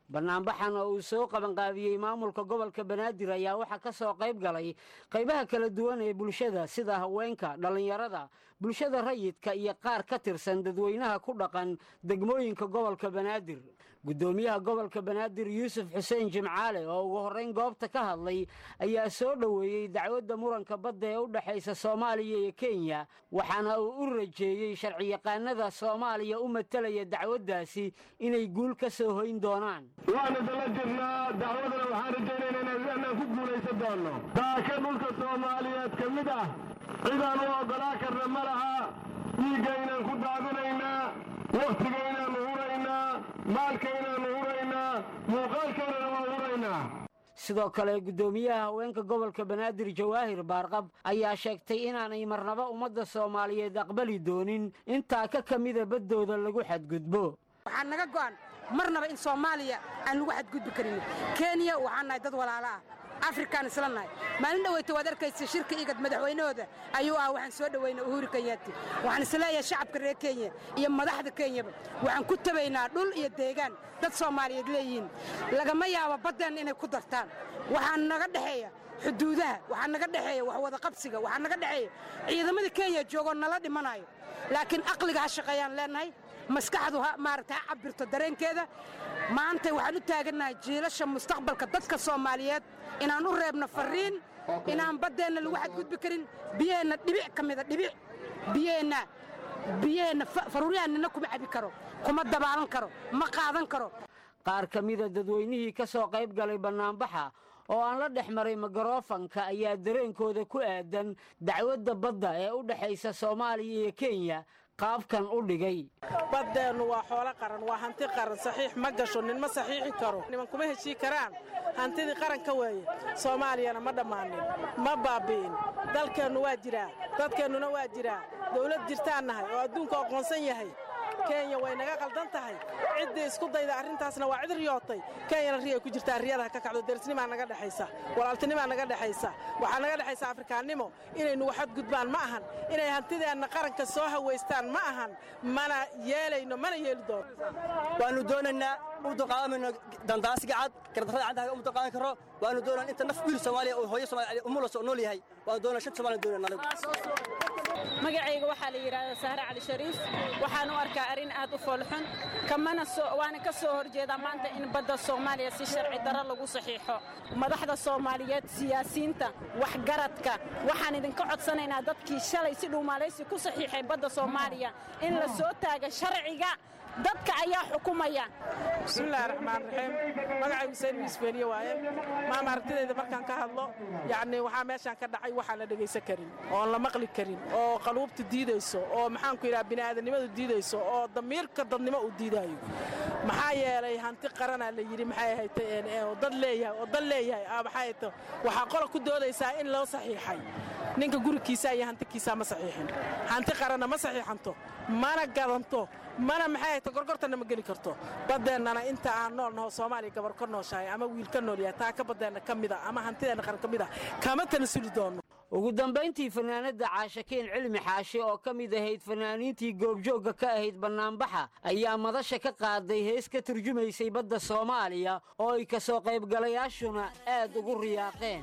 bannaanbaxan oo uu soo qabanqaabiyey maamulka gobolka banaadir ayaa waxaa ka soo qayb galay qaybaha kala duwan ee bulshada sida haweenka dhallinyarada bulshada rayidka iyo qaar ka tirsan dadweynaha ku dhaqan degmooyinka gobolka banaadir guddoomiyaha gobolka banaadir yuusuf xuseen jimcaale oo ugu horrayn goobta ka hadlay ayaa soo dhoweeyey dacwadda muranka badda ee u dhexaysa soomaaliya iyo kenya waxaana uu u rajeeyey sharciyaqaanada soomaaliya u matalaya dacwaddaasi inay guul ka soo hoyn doonaan waanu dala jirnaa dacwadana waxaan rajaynaynaa inaan ku guulaysan doonno daaka dhulka soomaaliyeed ka mid ah cidaan u oggolaa karna ma laha dhiiggaynaan ku daadinaynaa wakhtigaynaannu huraynaa maalkaynaannu huraynaa muuqaalkaynana waa huraynaa sidoo kale guddoomiyaha haweenka gobolka banaadir jawaahir baarqab ayaa sheegtay inaanay marnaba ummadda soomaaliyeed aqbali doonin intaa ka ka mida baddooda lagu xadgudbo waxaa naga go'an marnaba in soomaaliya aan lagu xadgudbi karin kenya waxaan nahay dad walaalo ah afrikaan isla nahay maalin dhaweyta waad arkaysa shirka igad madaxweynahooda ayuu ah waxaan soo dhoweynay uhuru kenyaati waxaan isleeyahay shacabka reer kenya iyo madaxda kenyaba waxaan ku tabaynaa dhul iyo deegaan dad soomaaliyeed leeyihiin lagama yaabo baddeen inay ku dartaan waxaa naga dhexeeya xuduudaha waxaa naga dhexeeya wax wada qabsiga waxaa naga dhexeeya ciidamada kenya joogoo nala dhimanayo laakiin aqliga ha shaqeeyaan leenahay maskaxdu maaragta ha cabirto dareenkeeda maanta waxaan u taagannahay jiilasha mustaqbalka dadka soomaaliyeed inaan u reebno farriin inaan baddeenna lagu xadgudbi karin biyaheenna dhibic ka mida dhibic biyaheenna biyaheenna faruuryahanina kuma cabi karo kuma dabaalan karo ma qaadan karo qaar ka mida dadweynihii ka soo qayb galay bannaanbaxa oo aan la dhex maray mikroofanka ayaa dareenkooda ku aadan dacwadda badda ee u dhexaysa soomaaliya iyo kenya qaabkan u dhigay baddeennu waa xoolo qaran waa hanti qaran saxiix ma gasho nin ma saxiixi karo niman kuma heshii karaan hantidii qaranka weeye soomaaliyana ma dhammaanin ma baabbi'in dalkeennu waa jiraa dadkeennuna waa jiraa dawlad jirtaan nahay oo adduunku aqoonsan yahay kenya way naga qaldan tahay ciddii isku dayda arrintaasna waa cid riyootay kenyana riyay ku jirtaa riyadaha ka kacdo derisnimaa naga dhexaysa walaaltinimaa naga dhexaysa waxaa naga dhexaysa afrikaannimo inay nugu xadgudbaan ma ahan inay hantideenna qaranka soo hawaystaan ma ahan mana yeelayno mana yeeli doono waannu doonaynaa u dulqaadamayno dandaasiga cad gardarrada caddaha uma dulqaadan karo waannu doonaa inta naf wiil soomaaliya oo hooyo soomaaliya umulas oo nool yahay waannu doonaa shan soomaaliya doonayna anigu magacayga waxaa la yidhaahdaa sahre cali shariif waxaan u arkaa arrin aad u foolxun kamana waana ka soo horjeedaa maanta in badda soomaaliya si sharci darro lagu saxiixo madaxda soomaaliyeed siyaasiyiinta waxgaradka waxaan idinka codsanaynaa dadkii shalay si dhuumaalaysi ku saxiixay badda soomaaliya in la soo taaga sharciga dadka ayaa xukumaya bismillahi raxmaan raxiim magacaygu sayd misbeeliye waaye maama aragtidayda markaan ka hadlo yacni waxaa meeshaan ka dhacay waxaan la dhegaysan karin oon la maqli karin oo qaluubta diidayso oo maxaanku yidhaha bini'aadanimadu diidayso oo damiirka dadnimo uu diidaayo maxaa yeelay hanti qaranaa la yidhi maxay ahaytay oo dad leeyahay oo dal leeyahay aa maxay ahayto waxaa qola ku doodaysaa in loo saxiixay ninka gurigiisa iyo hantikiisaa ma saxiixin hanti qaranna ma saxiixanto mana gadanto mana maxay ahayto gorgortanna ma geli karto baddeennana inta aan nool naho soomaaliya gabar ka nooshahay ama wiil ka nool yahay taa ka baddeenna ka mida ama hantideenna qaran ka mid ah kama tanasuli doonno ugu dambayntii fanaanadda caashakeen cilmi xaashi oo ka mid ahayd fanaaniintii goobjoogga ka ahayd bannaanbaxa ayaa madasha ka qaaday hees ka turjumaysay badda soomaaliya oo ay ka soo qaybgalayaashuna aad ugu riyaaqeen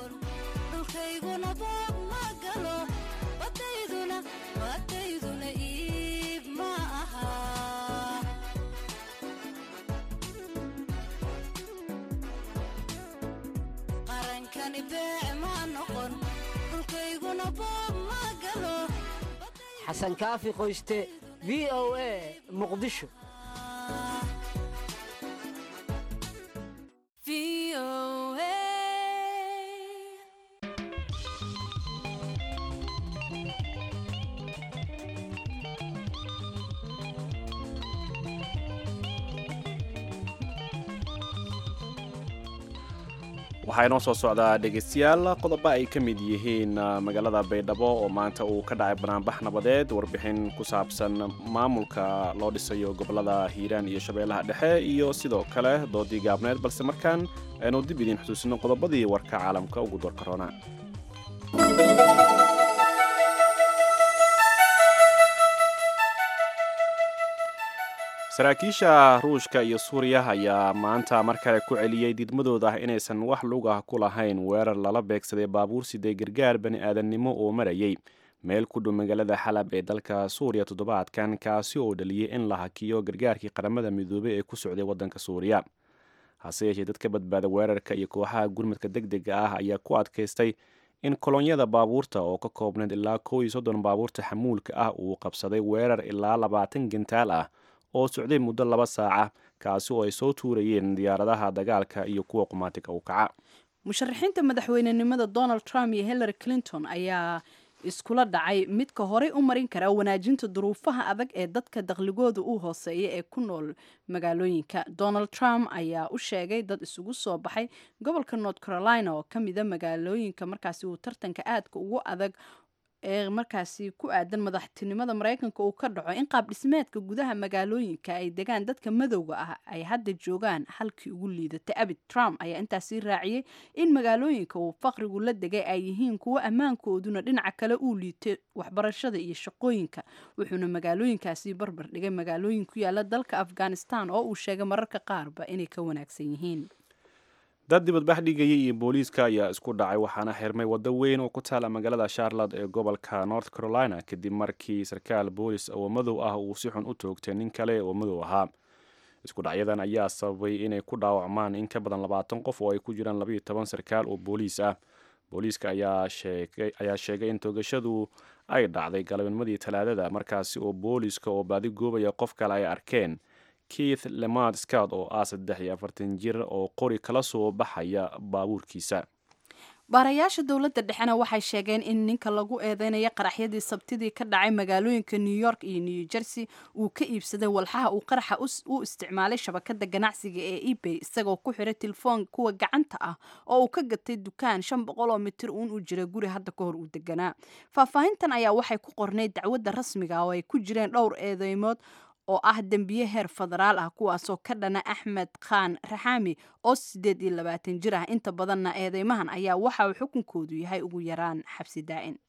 xasan kaafi qoyste v o a muqdisho waxaa inoo soo socdaa dhegaystayaal qodobo ay ka mid yihiin magaalada baydhabo oo maanta uu ka dhacay banaanbax nabadeed warbixin ku saabsan maamulka loo dhisayo gobolada hiiraan iyo shabeellaha dhexe iyo sidoo kale doodii gaabneed balse markaan aynu dib idiin xusuusino qodobadii warka caalamka ugu doorka roona saraakiisha ruushka iyo suuriya ayaa maanta mar kale ku celiyey didmadooda ah inaysan wax lugah ku lahayn weerar lala beegsaday baabuur siday gargaar bani aadamnimo oo marayay meel ku dhow magaalada xalab ee dalka suuriya toddobaadkan kaasi oo dhaliyey in la hakiyo gargaarkii qaramada midoobey ee ku socday waddanka suuriya hase yeeshee dad ka badbaada weerarka iyo kooxaha gurmadka deg dega ah ayaa ku adkaystay in kolonyada baabuurta oo ka koobnayd ilaa kow iyo soddon baabuurta xamuulka ah uu qabsaday weerar ilaa labaatan gentaal ah oo socday muddo laba saaca kaasi oo ay soo tuurayeen diyaaradaha dagaalka iyo kuwa qumaatiga u kaca musharaxiinta madaxweynenimada donald trump iyo hillary clinton ayaa iskula dhacay midka horey u marin kara wanaajinta duruufaha adag ee dadka dakhligooda u hooseeya ee ku nool magaalooyinka donald trump ayaa u sheegay dad isugu soo baxay gobolka north carolina oo ka mida magaalooyinka markaasi uu tartanka aadka ugu adag ee markaasi ku aadan madaxtinimada maraykanka uu ka dhaco in qaab dhismeedka gudaha magaalooyinka ay degaan dadka madowga ah ay hadda joogaan halkii ugu liidatay abid trump ayaa intaasi raaciyey in magaalooyinka uu faqrigu la degay ay yihiin kuwo ammaankooduna dhinaca kale uu liitay waxbarashada iyo shaqooyinka wuxuuna magaalooyinkaasi barbar dhigay magaalooyin ku yaala dalka afghanistan oo uu sheegay mararka qaarba inay ka wanaagsan yihiin dad dibadbax dhigayay iyo booliiska ayaa isku dhacay waxaana xirmay waddo weyn oo ku taala magaalada charlotte ee gobolka north carolina kadib markii sarkaal boolis oo madow ah uu si xun u toogtay nin kale oo madow ahaa isku dhacyadan ayaa sababay inay ku dhaawacmaan in ka badan labaatan qof oo ay ku jiraan labayo toban sarkaal oo booliis ah booliiska ayaa sheegay in toogashadu ay dhacday galabnimadii talaadada markaasi oo booliiska oo baadi goobaya qof kale ay arkeen keith lemard scott oo ah saddex iyo afartan jir oo qori kala soo baxaya baabuurkiisa baarayaasha dowladda dhexena waxay sheegeen in ninka lagu eedeynaya qaraxyadii sabtidii ka dhacay magaalooyinka new york iyo new jersey uu ka iibsaday walxaha uu qaraxa u isticmaalay shabakada ganacsiga ee ebay isagoo ku xiray telefoon kuwa gacanta ah oo uu ka gatay dukaan shan boqol oo mitir uun u jira guri hadda ka hor uu deganaa faahfaahintan ayaa waxay ku qornay dacwadda rasmiga oo ay ku jireen dhowr eedeymood oo ah dembiye heer federaal ah kuwaasoo ka dhana axmed khan raxaami oo siddeed iyo labaatan jir ah inta badanna eedeymahan ayaa waxa uu xukunkoodu yahay ugu yaraan xabsi daa'in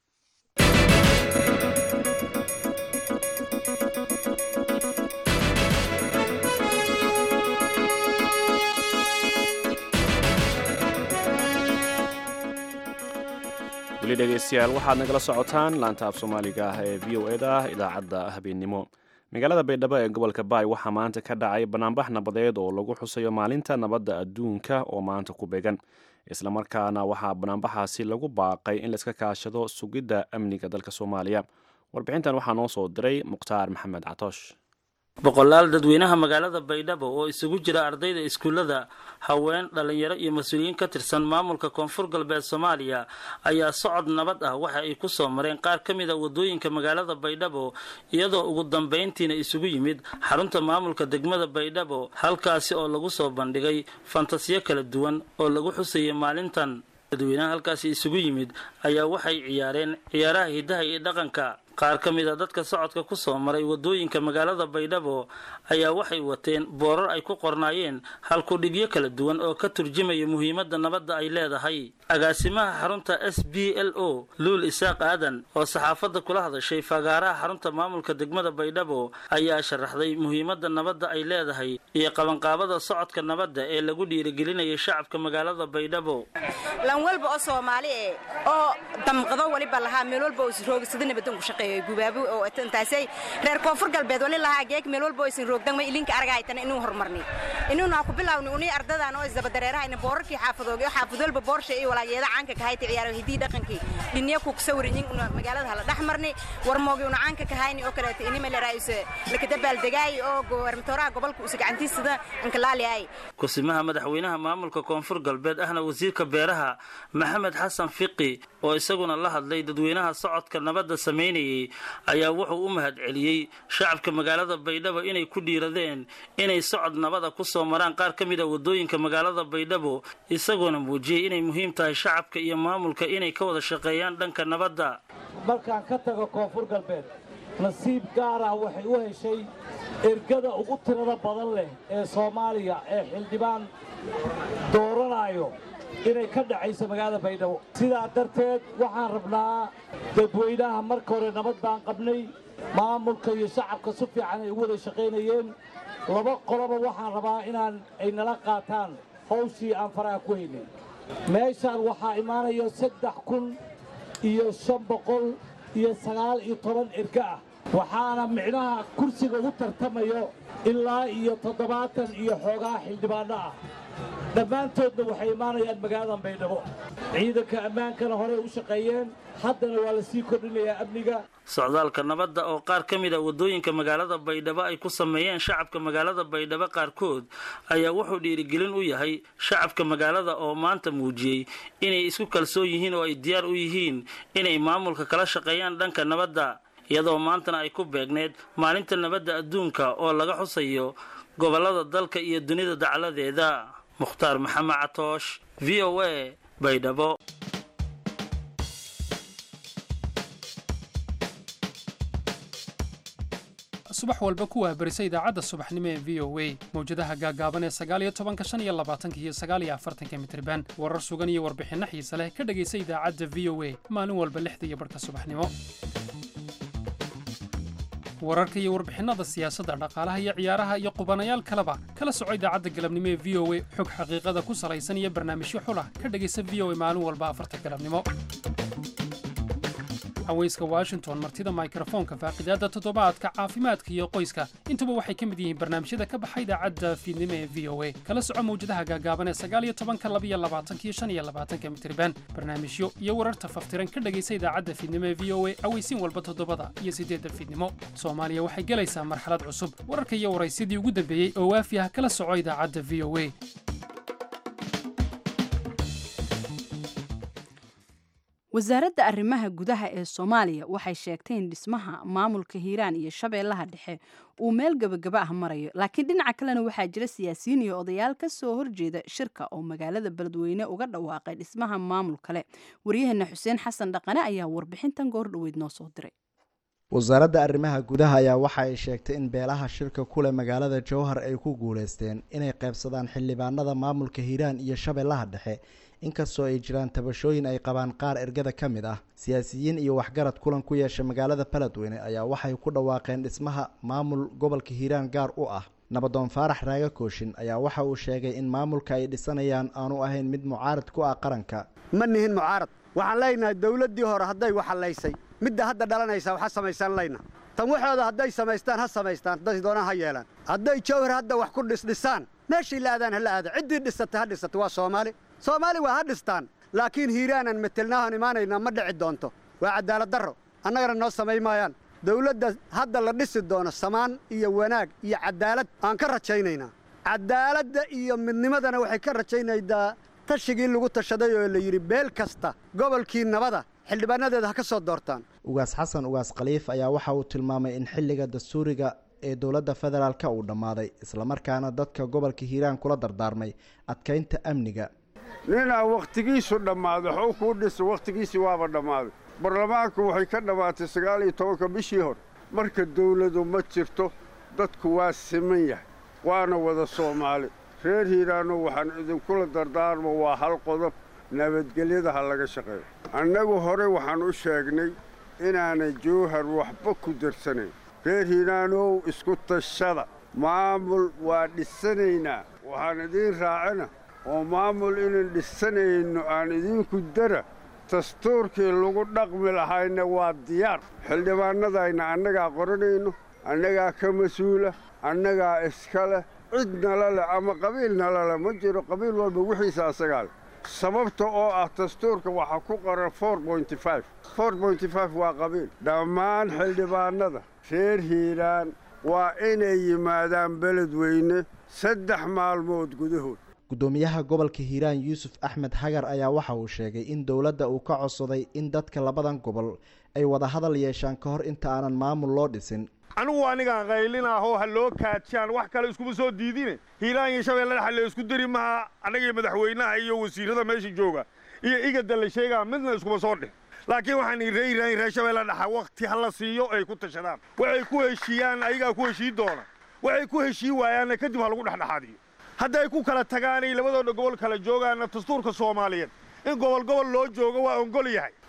weli dhegeystayaal waxaad nagala socotaan laanta af soomaaliga ah ee v o eda idaacadda habeennimo magaalada baydhabo ee gobolka baay waxaa maanta ka dhacay banaanbax nabadeed oo lagu xusayo maalinta nabadda adduunka oo maanta ku beegan islamarkaana waxaa banaanbaxaasi lagu baaqay in laiska kaashado sugidda amniga dalka soomaaliya warbixintan waxaa noo soo diray mukhtaar maxamed catoosh boqolaal dadweynaha magaalada baydhabo oo isugu jira ardayda iskuullada haween dhallinyaro iyo mas-uuliyiin ka tirsan maamulka koonfur galbeed soomaaliya ayaa socod nabad ah waxa ay ku soo mareen qaar ka mid a waddooyinka magaalada baydhabo iyadoo ugu dambayntiina isugu yimid xarunta maamulka degmada baydhabo halkaasi oo lagu soo bandhigay fantasiyo kala duwan oo lagu xusayay maalintan dadweynaha halkaasi isugu yimid ayaa waxay ciyaareen ciyaaraha hiddaha iyo dhaqanka qaar ka mid a dadka socodka ku soo maray waddooyinka magaalada baydhabo ayaa waxay wateen boorar ay ku qornaayeen halkudhigyo kala duwan oo ka turjumaya muhiimadda nabadda ay leedahay agaasimaha xarunta s b l o luul isaaq aadan oo saxaafadda kula hadashay fagaaraha xarunta maamulka degmada baydhabo ayaa sharaxday muhiimadda nabadda ay leedahay iyo qabanqaabada socodka nabadda ee lagu dhiirigelinayay shacabka magaalada baydhabo lan walba oo soomaali eh oo damqado waliba lahaa meel walba oo isroogsada nabadan ku shaqeeyo gubaabi oo intaasay reer koonfur galbeed wali lahaa geeg meel walba oo isin roogdan ma ilinka araga ay tan inuu horumarnay inuu naa ku bilaawni unii ardadan oo isdaba dareeraha ina boorarkii xaafadooga oo xaafad walba boorsha iyo walaageeda caanka ka hayta ciyaaro hidii dhaqankii dhinniya ku sawirin una magaalada hala dhex marnay warmoogi una caanka ka hayni oo kaleeto inima la raayuse lakadabaal degaay oo gobarmatooraha gobolka usa gacantiisada inkalaali ay kusimaha madaxweynaha maamulka koonfur galbeed ahna wasiirka beeraha maxamed xasan fiqi oo isaguna la hadlay dadweynaha socodka nabadda samaynayay ayaa wuxuu u mahad celiyey shacabka magaalada baydhabo inay ku dhiiradeen inay socod nabada ku soo maraan qaar ka mid a waddooyinka magaalada baydhabo isagoona muujiyey inay muhiim tahay shacabka iyo maamulka inay ka wada shaqeeyaan dhanka nabadda markaan ka tago koonfur galbeed nasiib gaar ah waxay u heshay ergada ugu tirada badan leh ee soomaaliya ee xildhibaan dooranaayo inay ka dhacayso magaalada baydhabo sidaa darteed waxaan rabnaa dadweynaha marka hore nabad baan qabnay maamulka iyo shacabka si fiican ay ugu wada shaqaynayeen laba qoloba waxaan rabaa inaan ay nala qaataan hawshii aan faraha ku haynay meeshaan waxaa imaanaya saddex kun iyo shan boqol iyo sagaal iyo toban erga ah waxaana micnaha kursiga ugu tartamayo ilaa iyo toddobaatan iyo xoogaa xildhibaanno ah dhammaantoodna waxay imaanayaan magaaladan baydhabo ciidanka ammaankana horey u shaqeeyeen haddana waa la sii kordhinayaa amniga socdaalka nabadda oo qaar ka mid a waddooyinka magaalada baydhabo ay ku sameeyeen shacabka magaalada baydhabo qaarkood ayaa wuxuu dhiirigelin u yahay shacabka magaalada oo maanta muujiyey inay isku kalsoon yihiin oo ay diyaar u yihiin inay maamulka kala shaqeeyaan dhanka nabadda iyadoo maantana ay ku beegneed maalinta nabadda adduunka oo laga xusayo gobollada dalka iyo dunida dacaladeeda mukhtaar maxamed catoosh v o a baydhabo subax walba kuwaa berisa idaacadda subaxnimo ee v o a mawjadaha gaagaaban ee sagaaliyo tobanka shan iyo labaatanka iyo sagaaliyo afartanka mitriban warar sugan iyo warbixinno xiise leh ka dhegaysa idaacadda v o a maalin walba lixda iyo barhka subaxnimo wararka iyo warbixinnada siyaasadda dhaqaalaha iyo ciyaaraha iyo qubanayaal kaleba kala soco idaacadda galabnimo ee v o a xog xaqiiqada ku salaysan iyo barnaamijyo xulah ka dhegaysa v o a maalin walba afarta galabnimo haweyska washington martida mikrofoonka faaqidaadda toddobaadka caafimaadka iyo qoyska intuba waxay ka mid yihiin barnaamijyada ka baxa idaacadda fiidnimo ee v o a kala soco mawjadaha gaagaaban ee sagaaliyo tobanka labiyo labaatanka iyo shan iyo labaatanka mitriban barnaamijyo iyo wararta faftiran ka dhegaysa idaacadda fiidnimo ee v o a aweysiin walba toddobada iyo siddeedda fiidnimo soomaaliya waxay gelaysaa marxalad cusub wararka iyo waraysyadii ugu dambeeyey oo waafi ah kala soco idaacadda v o a wasaaradda arrimaha gudaha ee soomaaliya waxay sheegtay in dhismaha maamulka hiiraan iyo shabeellaha dhexe uu meel gebagaba ah marayo laakiin dhinaca kalena waxaa jira siyaasiyiin iyo odayaal ka soo horjeeda shirka oo magaalada beledweyne uga dhawaaqay dhismaha maamul kale waryaheena xuseen xasan dhaqane ayaa warbixintan goor dhoweyd noo soo diray wasaaradda arrimaha gudaha ayaa waxa ay sheegtay in beelaha shirka kule magaalada jowhar ay ku guuleysteen inay qaybsadaan xildhibaanada maamulka hiiraan iyo shabeellaha dhexe inkastoo ay jiraan tabashooyin ay qabaan qaar ergada ka mid ah siyaasiyiin iyo waxgarad kulan ku yeesha magaalada beledweyne ayaa waxay ku dhawaaqeen dhismaha maamul gobolka hiiraan gaar u ah nabadoon faarax raaga kooshin ayaa waxa uu sheegay in maamulka ay dhisanayaan aanu ahayn mid mucaarad ku ah qaranka ma nihin mucaarad waxaan leenahay dowladdii hore hadday waxalaysay midda hadda dhalanaysa waxa samaysaan layna tan waxooda hadday samaystaan ha samaystaan hadday doonaan ha yeelaan hadday jawhar hadda wax ku dhisdhisaan meeshay la aadaan ha la aada ciddii dhisata ha dhisata waa soomaali soomaali waa ha dhistaan laakiin hiiraanan metelnaahan imaanaynaa ma dhici doonto waa cadaalad darro annagana noo samay maayaan dawladda hadda la dhisi doono samaan iyo wanaag iyo cadaalad aan ka rajaynaynaa cadaaladda iyo midnimadana waxay ka rajaynaydaa tashigii lagu tashaday oo la yidhi beel kasta gobolkii nabada xildhibaanadeeda ha ka soo doortaan ugaas xasan ugaas khaliif ayaa waxa uu tilmaamay in xilliga dastuuriga ee dowladda federaalka uu dhammaaday islamarkaana dadka gobolka hiiraan kula dardaarmay adkaynta amniga ninaa wakhtigiisu dhammaaday xow kuu dhisa wakhtigiisii waaba dhammaaday baarlamaanku waxay ka dhammaatay sagaal iyo tobanka bishii hore marka dawladu ma jirto dadku waa siman yahay waana wada soomaali reer hiiraanno waxaan idinkula dardaarmo waa hal qodob nabadgelyada ha laga shaqeeyo annagu hore waxaan u sheegnay inaanay jowhar waxba ku darsanayn reer hiiraanow isku tashada maamul waa dhisanaynaa waxaan idiin raacina oo maamul inaan dhisanayno aan idinku dara dastuurkii lagu dhaqmi lahayna waa diyaar xildhibaannadayna annagaa qoranayno annagaa ka mas-uula annagaa iska leh cid nala leh ama qabiil nala leh ma jiro qabiil walba wixiisa asagaa leh sababta oo ah dastuurka waxaa ku qoran waa qabiil dhammaan xildhibaannada reer hiiraan waa inay yimaadaan beledweyne saddex maalmood gudahood guddoomiyaha gobolka hiiraan yuusuf axmed hagar ayaa waxa uu sheegay in dowladda uu ka codsaday in dadka labadan gobol ay wada hadal yeeshaan ka hor inta aanan maamul loo dhisin anigu anigaan qaylinahoo ha loo kaajaan wax kale iskuma soo diidine hiiraan iyo shabeelle dhexa la isku diri maha annagiyo madaxweynaha iyo wasiirrada meesha jooga iyo igada la sheegaa midna iskuma soo dhih laakiin waxaan ree hiiraan iyo reer shabeelle dhexa wakhti ha la siiyo ay ku tashadaan waxay ku heshiiyaan ayagaa ku heshii doona waxay ku heshii waayaanna kadib ha lagu dhexdhexaadiyo hadday ku kala tagaanay labadooda gobol kala joogaanna dastuurka soomaaliyeed in gobol gobol loo joogo waa ongol yahay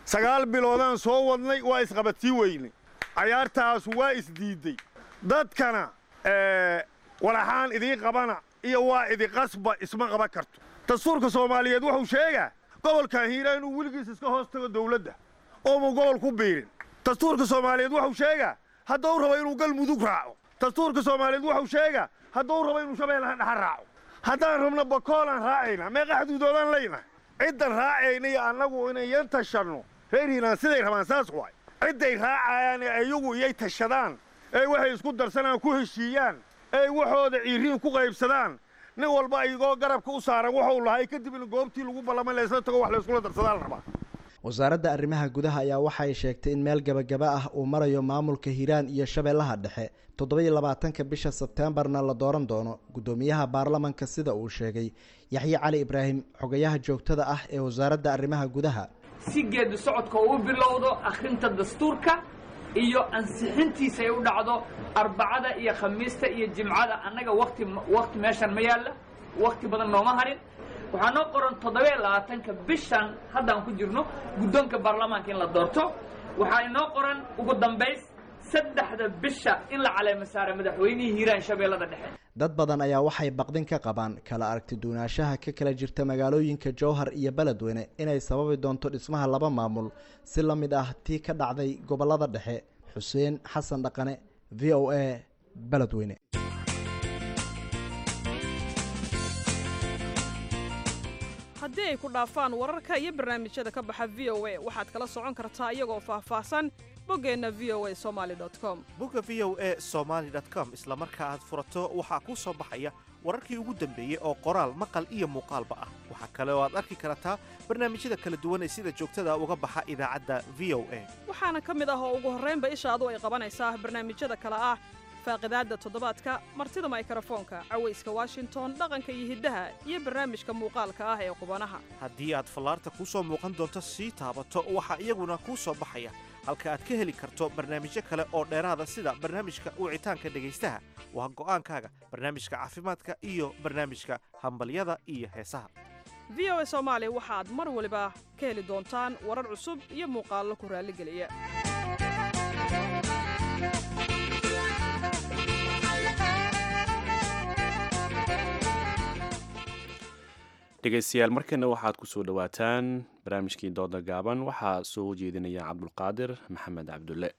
sagaal biloodaan soo wadnay waa isqabatii weyne cayaartaas waa isdiidday dadkana walaxaan idiin qabana iyo waa idiqasba isma qaban karto dastuurka soomaaliyeed wuxuu sheegaa gobolkan hiiraan inuu weligiis iska hoos tago dawladda oomu gobol ku biirin dastuurka soomaaliyeed wuxuu sheegaa hadduu rabo inuu galmudug raaco dastuurka soomaaliyeed wuxuu sheegaa hadduu rabo inuu shabeellaha dhaxa raaco haddaan rabno bakoolaan raacayna meeqa xuduudoodaan leyna ciddan raacayna iyo annagu inayan tashanno reer hiiraan siday rabaan saas waay cidday raacayaan ee iyagu iyay tashadaan ee waxay isku darsanaan ku heshiiyaan ee waxooda ciiriin ku qaybsadaan nin walba iyagoo garabka u saaran wuxuu lahay kadib in goobtii lagu ballamay laysla tago wax layskula darsadaa la rabaa wasaaradda arrimaha gudaha ayaa waxay sheegtay in meel gebagaba ah uu marayo maamulka hiiraan iyo shabeellaha dhexe toddobiyo labaatanka bisha sebteembarna la dooran doono guddoomiyaha baarlamanka sida uu sheegay yaxye cali ibraahim xogayaha joogtada ah ee wasaaradda arrimaha gudaha si geedi socodka uu bilowdo akhrinta dastuurka iyo ansixintiisa ay u dhacdo arbacada iyo khamiista iyo jimcada annaga wati wakti meeshan ma yaalla wakti badan nooma harin waxaa noo qoran toddobiyo labaatanka bishan haddaan ku jirno guddoonka baarlamaanka in la doorto waxaa inoo qoran ugu dambays saddexda bisha in la caleemo saara madaxweynihii hiiraan shabeellada dhexe dad badan ayaa waxay baqdin ka qabaan kala aragti duunaanshaha ka kala jirta magaalooyinka jowhar iyo beledweyne inay sababi doonto dhismaha laba maamul si la mid ah tii ka dhacday gobollada dhexe xuseen xasan dhaqane v o a beledweyne haddii ay ku dhaafaan wararka iyo barnaamijyada ka baxa v o a waxaad kala socon kartaa iyagoo faahfaahsan boggeenna v o a somaali com bogga v o a somaali com isla marka aad furato waxaa kuu soo baxaya wararkii ugu dambeeyey oo qoraal maqal iyo muuqaalba ah waxaa kale oo aad arki kartaa barnaamijyada kala duwan ee sida joogtada uga baxa idaacadda v o a waxaana ka mid ah oo ugu horraynba ishaadu ay qabanaysaa barnaamijyada kale ah faaqidaadda toddobaadka martida maykrofoonka cawayska washington dhaqanka iyo hiddaha iyo barnaamijka muuqaalka ah ee qubanaha haddii aad fallaarta kuu soo muuqan doonto sii taabato waxaa iyaguna kuu soo baxaya halka aad ka heli karto barnaamijyo kale oo dheeraada sida barnaamijka wicitaanka dhegaystaha waa go'aankaaga barnaamijka caafimaadka iyo barnaamijka hambalyada iyo heesaha v o a soomaali waxaad mar waliba ka heli doontaan warar cusub iyo muuqaallo ku raalligeliya dhegaystayaal markana waxaad ku soo dhowaataan barnaamijkii dooda gaaban waxaa soo jeedinaya cabdulqaadir maxamed cabdulle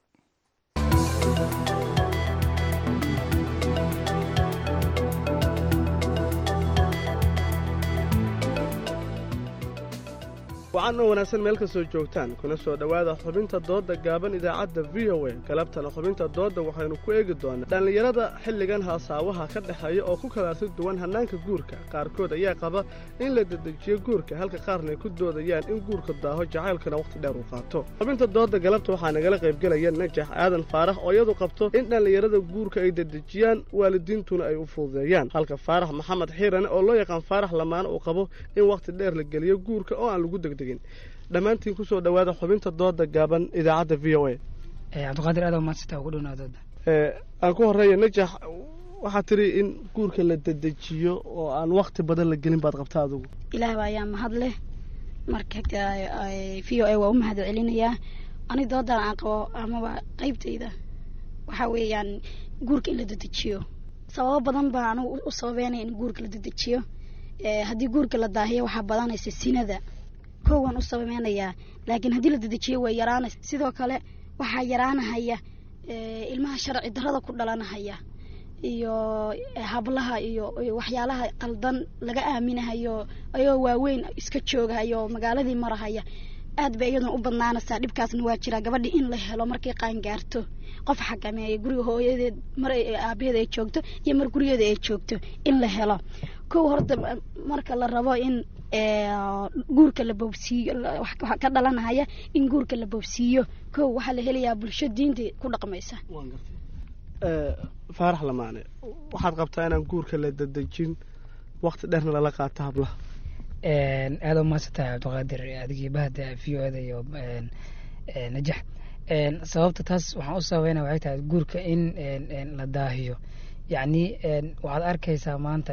wacan oo wanaagsan meel kastoo joogtaan kuna soo dhowaada xubinta doodda gaaban idaacadda v o a galabtana xubinta doodda waxaynu ku eegi doonaa dhallinyarada xilligan haasaawaha ka dhexeeya oo ku kalaasi duwan hannaanka guurka qaarkood ayaa qaba in la dedejiyo guurka halka qaarna ay ku doodayaan in guurka daaho jacaylkana wakhti dheer uu qaato xubinta doodda galabta waxaa nagala qaybgelaya najax aadan faarax oo iyadu qabto in dhallinyarada guurka ay dedejiyaan waalidiintuna ay u fududeeyaan halka faarax maxamed xiirane oo loo yaqaan faarax lamaane uu qabo in wakhti dheer la geliyo guurka oo aan lagu degdeg dhammaantiin kusoo dhowaada xubinta dooda gaaban idaacadda v o a cabdiqaadir aad maadsita ugu dhownaa dooda aan ku horeeya najax waxaad tiri in guurka la dedejiyo oo aan wakti badan la gelin baad qabta adugu ilaah ayaa mahad leh marka v o a waa u mahad celinayaa ani doodan aan qabo amaba qeybtayda waxaa weeyaan guurka in la dedejiyo sababo badan baa anigu u sababeynaya in guurka la dedejiyo haddii guurka la daahiyo waxaa badanaysa sinada kowaan u sababeynayaa laakiin haddii la dedejiyo way yaraanaysa sidoo kale waxaa yaraanahaya ilmaha sharci darada ku dhalanahaya iyo hablaha iyo waxyaalaha qaldan laga aaminahayo ayagoo waaweyn iska joogahayo magaaladii marahaya aad bay iyaduna u badnaanaysaa dhibkaasna waa jiraa gabadhii in la helo markay qaangaarto qof xakameeya guriga hooyadeed mar aabaheeda ay joogto iyo mar gurigeeda ay joogto in la helo kow horta marka la rabo in guurka la boobsiiyo waxaa ka dhalanahaya in guurka la boobsiiyo kow waxaa la helayaa bulsho diinta ku dhaqmaysa faarax lamaane waxaad qabtaa inaan guurka la dedejin wakti dheerna lala qaato hablaha aada u mahadsantahay cabdiqaadir adigii bahda v o da iyo najax sababta taas waxaan u sababeynaya waxay tahay guurka in la daahiyo yacni waxaad arkaysaa maanta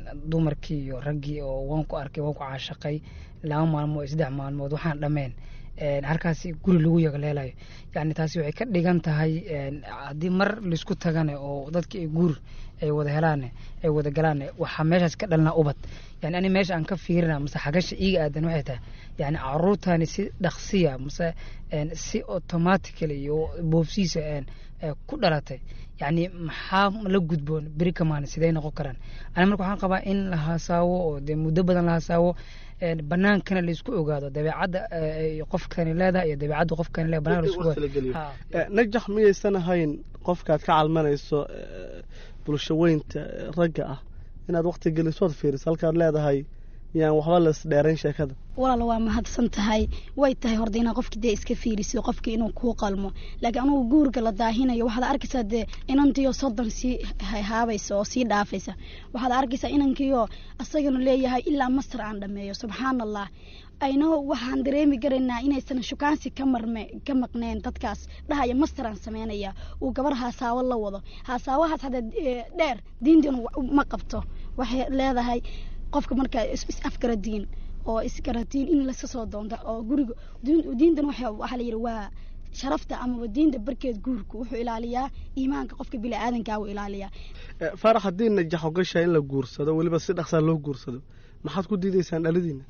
dumarkii iyo raggii oo waan ku arkay waan ku caashaqay laba maalmood saddex maalmood waxaan dhameen halkaasi guri lagu yagleelayo yani taasi waxay ka dhigan tahay haddii mar laisku tagane oo dadki ay guur ay wada helaane ay wada galaane waxaa meeshaas ka dhalnaa ubad yani ani meesha aan ka fiirina mase xagasha iiga aadan waxay tahay yani caruurtani si dhaqsiya mase si automatically iyo boobsiisa ku dhalatay yani maxaa la gudboon beri kamaan sidee noqon karaan ani marka waxaan qabaa in la hasaawo oo dee muddo badan la hasaawo banaankana laisku ogaado dabeecadda qofkani leedahay iyo dabeecadda qofkani leedahay banaan laisku ogaado najax miyaysan ahayn qofkaad ka calmanayso bulsho weynta ragga ah inaad waqti gelisood fiiriso halkaad leedahay yaan waxba las dheerayn sheekada walaal waa mahadsan tahay way tahay horda inaa qofki dee iska fiiriso qofki inuu kuu qalmo laakiin anugu guurga la daahinayo waxaad arkaysaa dee inantiyo soddon sii haabaysa oo sii dhaafaysa waxaad arkaysaa inankiyo asagana leeyahay ilaa masar aan dhameeyo subxaan allah ayno waxaan dareemi karaynaa inaysan shukaansi ka marme ka maqneen dadkaas dhahaya mastaraan sameynaya uu gabar haasaawo la wado haasaawahaas hadda dheer diintan ma qabto waxay leedahay qofka markaa is afgaradiin oo isgaradiin in laska soo doonta oo guriga diintan waxaa la yidhi waa sharafta amaba diinta barkeed guurku wuxuu ilaaliyaa iimaanka qofka bini-aadankaa uu ilaaliyaa faarax haddii najax ogashahay in la guursado weliba si dhaqsaa loo guursado maxaad ku diidaysaan dhalidiina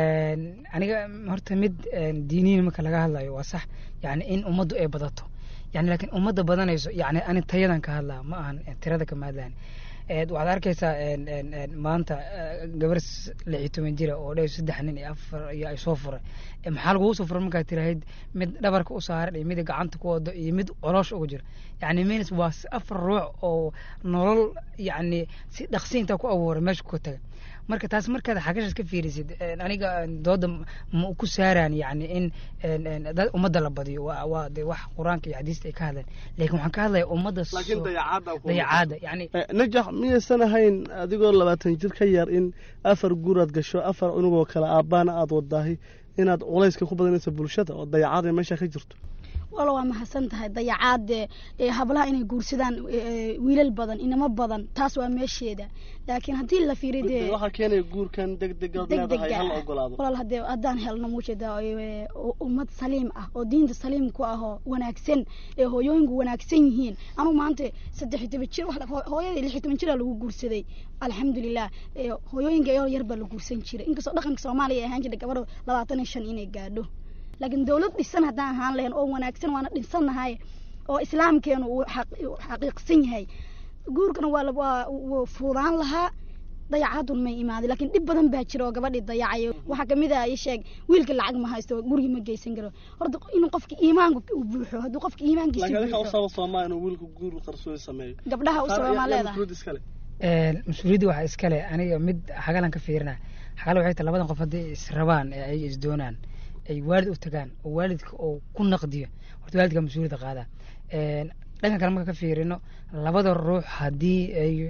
aniga horta mid diiniin marka laga hadlayo waa sax yani in ummaddu ay badato yani laakiin ummadda badanayso yani ani tayadan ka hadlaa ma ahan tirada kama hadlaan waxaad arkaysaa maanta gabar lix iyo toban jira oo dhew saddex nin iyo afar iyo ay soo furay maxaa lagugu soo furay markaad tirahayd mid dhabarka u saaran iyo mid gacanta ku wado iyo mid coloosh ugu jira yani means waa afar ruux oo nolol yani si dhaqsiinta ku abuuray meesha ku taga marka taas markaad xagashaas ka fiirisid aniga dooda ma ku saaraan yani in ummadda la badiyo waa de wax qur-aanka iyo xadiista ay ka hadleen laakiin waxaan ka hadlaya ummadda dayacaada yani najax miyaysan ahayn adigoo labaatan jir ka yar in afar guuraad gasho afar unugoo kale aabbaana aada wadaahay inaad culayska ku badanayso bulshada oo dayacaada meesha ka jirto wala waa mahadsan tahay dayacaad hablaha inay guursadaan wiilal badan inamo badan taas waa meesheeda laakiin haddii la fiiriyo dee waxaa keenaya guurkan degdegaad leedahay hal ogolaado walaal hadee haddaan helno muujeeda ummad saliim ah oo diinta saliim ku ah oo wanaagsan ee hooyooyinku wanaagsan yihiin anugu maanta saddex iyo toban jir hooyadii lix iyo toban jiraa lagu guursaday alxamdulilah hooyooyinka iyoo yar baa la guursan jiray inkastoo dhaqanka soomaaliya ay ahaan jirtay gabadho labaatan iyo shan inay gaadho laakiin dowlad dhisan haddaan ahaan lahayn oo wanaagsan waana dhinsannahay oo islaamkeenu uu xaqiiqsan yahay guurkana waa wuu fuudaan lahaa dayacadun may imaaday laakiin dhib badan baa jira oo gabadhii dayacayo waxaa kamid ah sheeg wiilka lacag ma haysto gurigi ma geysan karo horta inuu qofka iimaanka u buuxo hadduu qofka iimaankiisa buuxo soomaa inuu wiilku guur qarsoodi sameeyo gabdhaha u sababmaa leedahay mas-uuliyadda waxaa iskale aniga mid xagalan ka fiirina xagala waxay tahay labadan qof haddii israbaan ee ay isdoonaan ay waalid u tagaan oo waalidka oo ku naqdiyo horta waalidka mas-uuliyadda qaadaa dhankan kale marka ka fiirino labada ruux haddii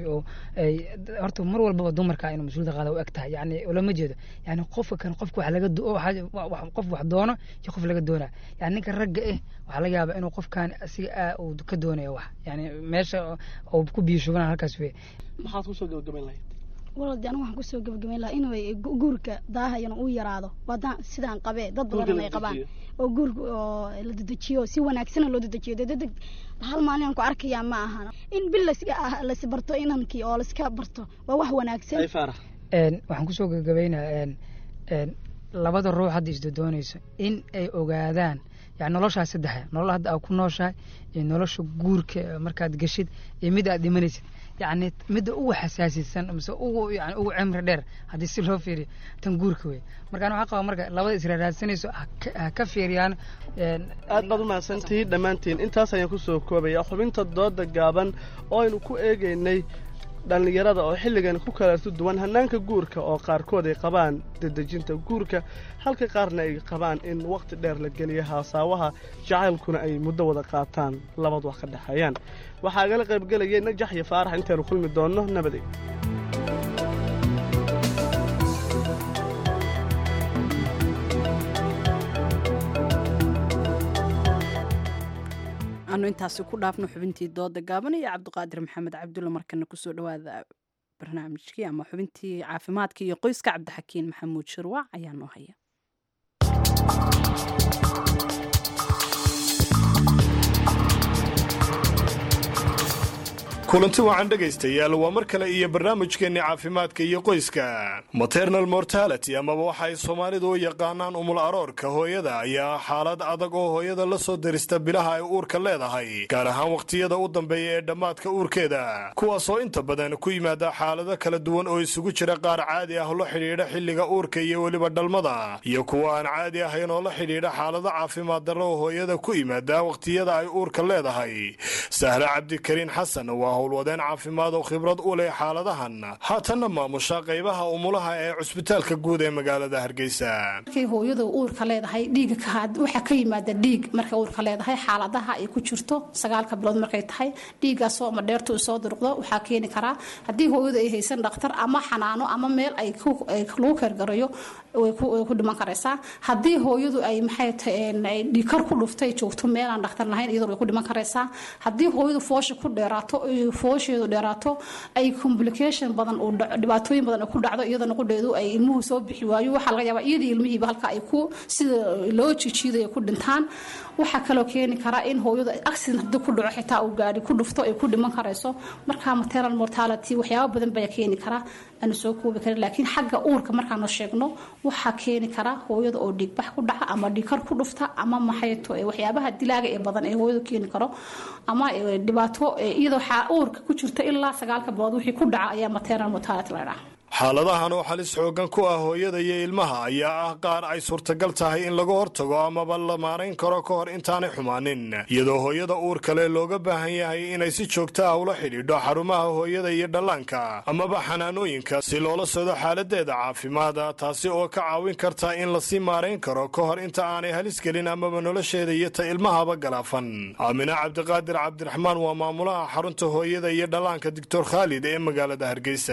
ay horta mar walbaba dumarka inuu mas-uuliyadda qaada u eg tahay yani lama jeedo yani qofka kan qofka wax laga qof wax doono iyo qof laga doonaa yani ninka ragga eh waxaa laga yaabaa inuu qofkan asiga uu ka doonayo wax yani meesha uu ku biyo shubana halkaas wey maxaad kusoo gabagabayn lahayd walad anigu waxaan kusoo gabagabayn lahaa inuu guurka daahayana uu yaraado waadaan sidaan qabee dad badan ay qabaan oo guurka oo la dedejiyo si wanaagsana loo dedejiyo dee dedeg hal maalin aan ku arkayaa ma ahan in bil las barto inankii oo laiska barto waa wax wanaagsan waxaan kusoo gabagabaynaa labada ruux hadda isdodoonayso in ay ogaadaan yani noloshaa saddexa nolol hadda aad ku nooshahay iyo nolosha guurka markaad geshid iyo mid aad dhimanaysid yani midda ugu xasaasisan mise ugu yani ugu cimri dheer haddii si loo fiiriyo tan guurka wey markaan waxaa qaba marka labada israaraadsanayso ha ka fiiriyaan aad baad umahadsantihiin dhammaantiin intaas ayaan kusoo koobaya xubinta dooda gaaban oo aynu ku eegaynay dhallinyarada oo xilligan ku kalaartu duwan hannaanka guurka oo qaarkood ay qabaan dedejinta guurka halka qaarna ay qabaan in wakhti dheer la geliyo haasaawaha jacaylkuna ay muddo wada qaataan labad wax ka dhexeeyaan waxaa agala qaybgelayay najax iyo faarax intaynu kulmi doonno nabadey anu intaasi ku dhaafno xubintii dooda gaaban iyo cabdiqaadir maxamed cabdulle markana kusoo dhawaada barnaamijkii ama xubintii caafimaadka iyo qoyska cabdixakiin maxamuud shirwac ayaa noo haya kulanti wacan dhegaystayaal waa mar kale iyo barnaamijkeenni caafimaadka iyo qoyska maternal mortality amaba waxa ay soomaalidu u yaqaanaan umul aroorka hooyada ayaa xaalad adag oo hooyada la soo darista bilaha ay uurka leedahay gaar ahaan wakhtiyada u dambeeya ee dhammaadka uurkeeda kuwaasoo inta badan ku yimaada xaalado kala duwan oo isugu jira qaar caadi ah la xidhiidha xilliga uurka iyo weliba dhalmada iyo kuwa aan caadi ahayn oo la xidhiidha xaalado caafimaad darro oo hooyada ku yimaada wakhtiyada ay uurka leedahay sahre cabdikariin xasan waa howlwadeen caafimaad oo khibrad u leh xaaladahan haatanna maamusha qaybaha umulaha ee cusbitaalka guud ee magaalada hargeysa markay hooyadu uurka leedahay dhiiga waxaa ka yimaada dhiig markay uurka leedahay xaaladaha ay ku jirto sagaalka bilood markay tahay dhiigaasoo madheertu soo durqdo waxaa keeni karaa haddii hooyadu ay haysan dhakhtar ama xanaano ama meel ay lagu keergarayo way ku dhiman karaysaa haddii hooyadu ay maxay tahay dhiikar ku dhuftay joogto meelaan dhakhtar lahayn iyadoo way ku dhiman karaysaa haddii hooyadu foosha ku dheeraato foosheedu dheeraato ay complication badan uu dhibaatooyin badan ku dhacdo iyadana qudheedu ay ilmuhu soo bixi waayo waxaa laga yaabaa iyadii ilmihiiba halka ay ku sida loo jijiidayo ku dhintaan waxaa kaloo keeni kara in hooyadu accident haddii ku dhaco xitaa uu gaari ku dhufto ay ku dhiman karayso marka maternal mortality waxyaabo badan baa keeni kara aanu soo koobi karin laakiin xagga uurka markaanu sheegno waxaa keeni kara hooyada oo dhiigbax ku dhaca ama dhiigkar ku dhufta ama maxayto waxyaabaha dilaaga ee badan ee hooyadu keeni karo ama dhibaato iyadoo uurka ku jirta ilaa sagaalka bilood wixii ku dhaca ayaa maternal mortality la dhaha xaaladahan oo halis xoogan ku ah hooyada iyo ilmaha ayaa ah qaar ay suurtagal tahay in laga hortago amaba la maarayn karo ka hor intaanay xumaanin iyadoo hooyada uur kale looga baahan yahay inay si joogta ah ula xidhiidho xarumaha hooyada iyo dhallaanka amaba xanaanooyinka si loola socdo xaaladeeda caafimaada taasi oo ka caawin karta in lasii maarayn karo ka hor inta aanay halis gelin amaba nolosheeda iyo ta ilmahaba galaafan aamina cabdiqaadir cabdiraxmaan waa maamulaha xarunta hooyada iyo dhallaanka doctor khaalid ee magaalada hargeysa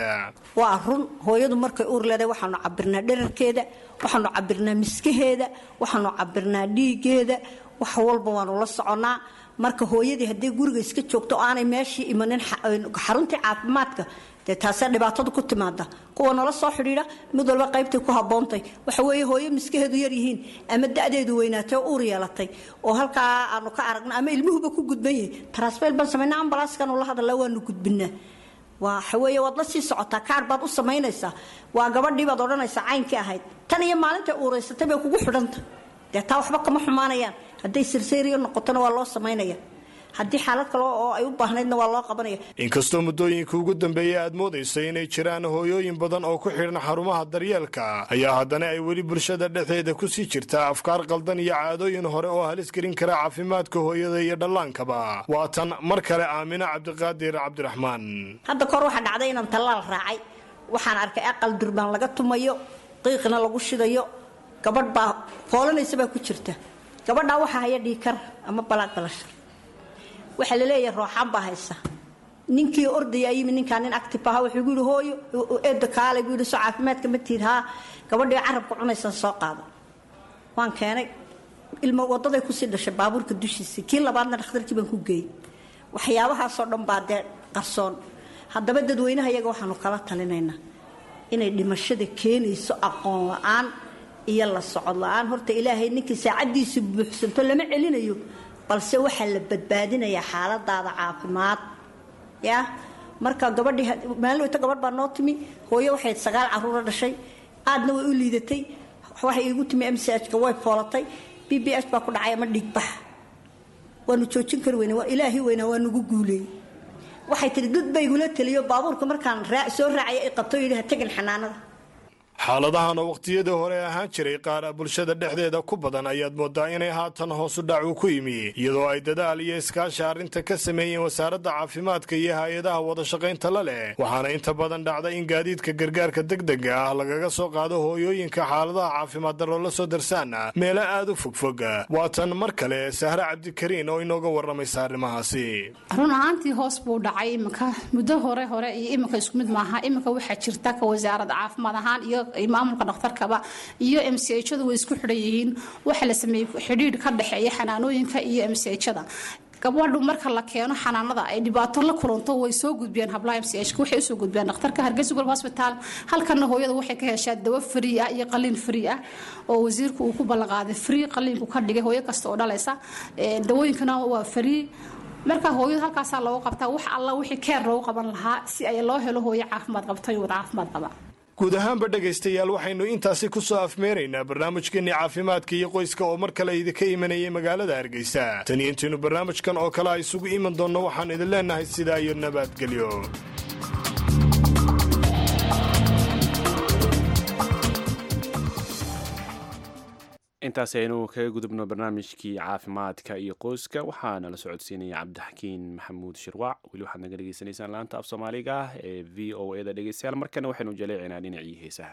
hooyadu markay uur leedahay waxaanu cabirnaa dherarkeeda waxaanu cabirnaa miskaheeda waxaanu cabirnaa dhiigeeda wax walba waanu la soconnaa marka hooyadii haddii guriga iska joogto oo aanay meeshii imanin xaruntii caafimaadka dee taasee dhibaatada ku timaada kuwa nala soo xidhiidha mid walba qaybtay ku haboontay waxa weeye hooyo miskaheedu yaryihiin ama da-deedu weynaatay oo uur yeelatay oo halkaa aanu ka aragno ama ilmuhuba ku gudban yahay tarasfeel baan samayna ambalaaskanu la hadalla waanu gudbinaa waxaweeye waad la sii socotaa kaar baad u samaynaysaa waa gabadhii baad odhanaysaa caynkii ahayd tan iyo maalintay uuraysatay bay kugu xidhanta dee taa waxba kama xumaanayaan hadday sirsayriyo noqotona waa loo samaynaya haddii xaalad kale oo ay u baahnaydna waa loo qabanaya inkastoo muddooyinka ugu dambeeyey aad moodayso inay jiraan hooyooyin badan oo ku xidhan xarumaha daryeelka ayaa haddana ay weli bulshada dhexdeeda ku sii jirtaa afkaar qaldan iyo caadooyin hore oo halis gelin kara caafimaadka hooyada iyo dhallaankaba waa tan mar kale aamina cabdiqaadir cabdiraxmaan hadda kahor waxaa dhacday inaan tallaal raacay waxaan arkay aqal durbaan laga tumayo qiiqna lagu shidayo gabadh baa foolanaysa baa ku jirta gabadhaa waxaa haya dhiikar ama balaag balasha waxaa laleeyahay rooxaan baa haysa ninkii ordaya yimi ninkaa nin active aha wuxuu gu yihi hooyo eeda kaale gu yihi soo caafimaadka ma tiid haa gabadhii carabka cunaysan soo qaado waan keenay ilmo wadaday kusii dhashay baabuurka dushiisa kii labaadna dhakhtarkii baan ku geeyey waxyaabahaasoo dhan baa dee qarsoon haddaba dadweynaha iyaga waxaanu kala talinaynaa inay dhimashada keenayso aqoon la-aan iyo la socod la-aan horta ilaahay ninkii saacaddiisa buuxsanto lama celinayo balse waxaa la badbaadinayaa xaaladaada caafimaad ya marka gabadhii maalin gabadh baa noo timi hooyo waxay sagaal caruura dhashay aadna way u liidatay waxay iigu timi m c h ka way foolatay b b h baa ku dhacay ama dhiigbax waanu joojin kari weyne waa ilaahi weynaa waa nagu guuleeyey waxay tihi dad ba igula teliyo baabuurka markaan soo raacaya i qabto yidhi ha tegin xanaanada xaaladahan oo wakhtiyadii hore ahaan jiray qaar bulshada dhexdeeda ku badan ayaad moodaa inay haatan hoosu dhacu ku yimi iyadoo ay dadaal iyo iskaashi arrinta ka sameeyeen wasaaradda caafimaadka iyo hay-adaha wadashaqaynta la leh waxaana inta badan dhacda in gaadiidka gargaarka degdega ah lagaga soo qaado hooyooyinka xaaladaha caafimaad darro la soo darsaana meelo aad u fogfog waa tan mar kale sahre cabdikariin oo inooga waramaysa arrimahaasi run ahaantii hoos buu dhacay iminka muddo hore hore iyo iminka isku mid maaha iminka waxaa jirta ka wasaaradda caafimaad ahaan iyo maamulka dhakhtarkaba iyo m c hadu way isku xidhan yihiin waxaa la sameeyey xidhiidh ka dhexeeya xanaanooyinka iyo m c hada gabadhu marka la keeno xanaanada ay dhibaato la kulanto way soo gudbiyaan hablaha m c h waxay usoo gudbiyaan dhakhtarka hargeysa gurb hospital halkana hooyada waxay ka heshaa dawo free ah iyo qaliin free ah oo wasiirku uu ku ballanqaaday free qaliinku ka dhigay hooyo kasta oo dhalaysa dawooyinkana waa free marka hooyadu halkaasaa loogu qabtaa wax alla wixii keer loogu qaban lahaa si ay loo helo hooyo caafimaad qabto iyo wada caafimaad qaba guud ahaanba dhegaystayaal waxaynu intaasi ku soo afmeeraynaa barnaamijkeenii caafimaadka iyo qoyska oo mar kale idinka imanayay magaalada hargeysa tan iyo intaynu barnaamijkan oo kale a isugu iman doonno waxaan idin leenahay sidaa iyo nabadgelyo intaas aynu kaga gudubno barnaamijkii caafimaadka iyo qoyska waxaana la socodsiinaya cabdixakiin maxamuud shirwac weli waxaad naga dhegeysanaysaan laanta af soomaaliga ah ee v o e da dhegeystayaal markana waxaynu jaleecinaa dhinacii heesaha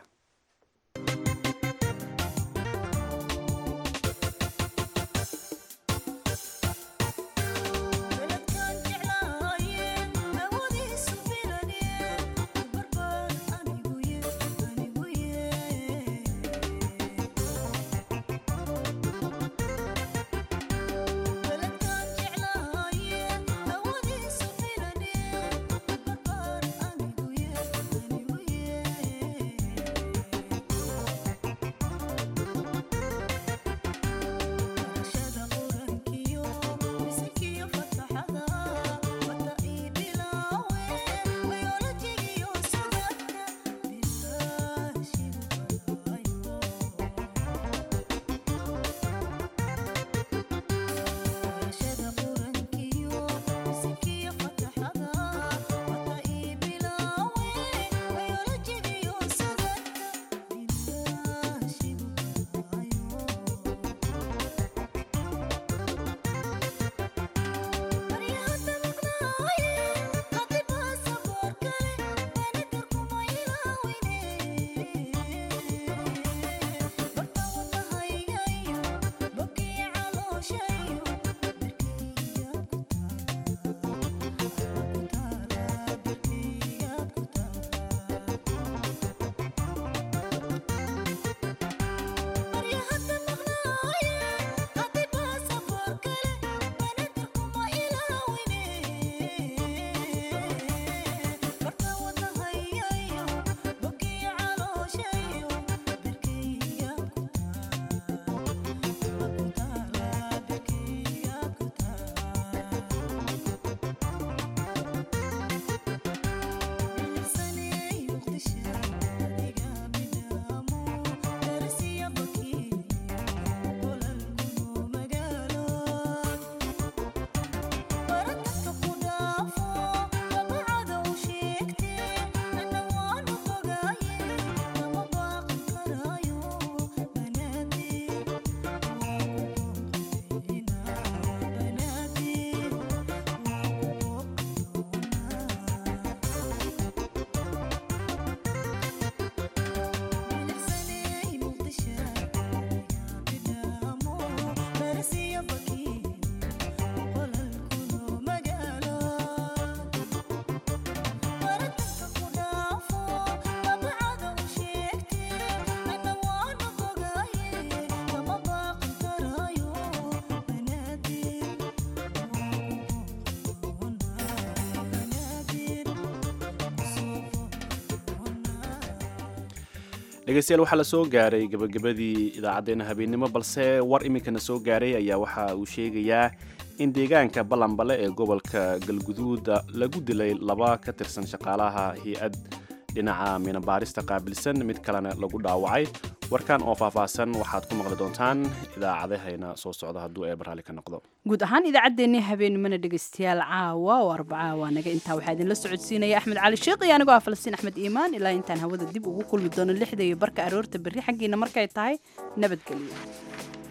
dhegeystayaal waxaa la soo gaaray gabagabadii idaacaddeenna habeennimo balse war iminkana soo gaaray ayaa waxa uu sheegayaa in deegaanka ballanbale ee gobolka galguduuda lagu dilay laba ka tirsan shaqaalaha hay-ad dhinaca minabaarista qaabilsan mid kalena lagu dhaawacay warkan oo faahfaahsan waxaad ku maqli doontaan idaacadahayna soo socda hadduu eebar raalli ka noqdo guud ahaan idaacaddeenii habeenimana dhegaystayaal caawa oo arbaca waa naga intaa waxaa idinla socodsiinaya axmed cali sheekh iyo anigoo ah falastiin axmed iimaan ilaa intaan hawada dib ugu kulmi doono lixda iyo barka aroorta berri xaggiina markay tahay nabadgelyo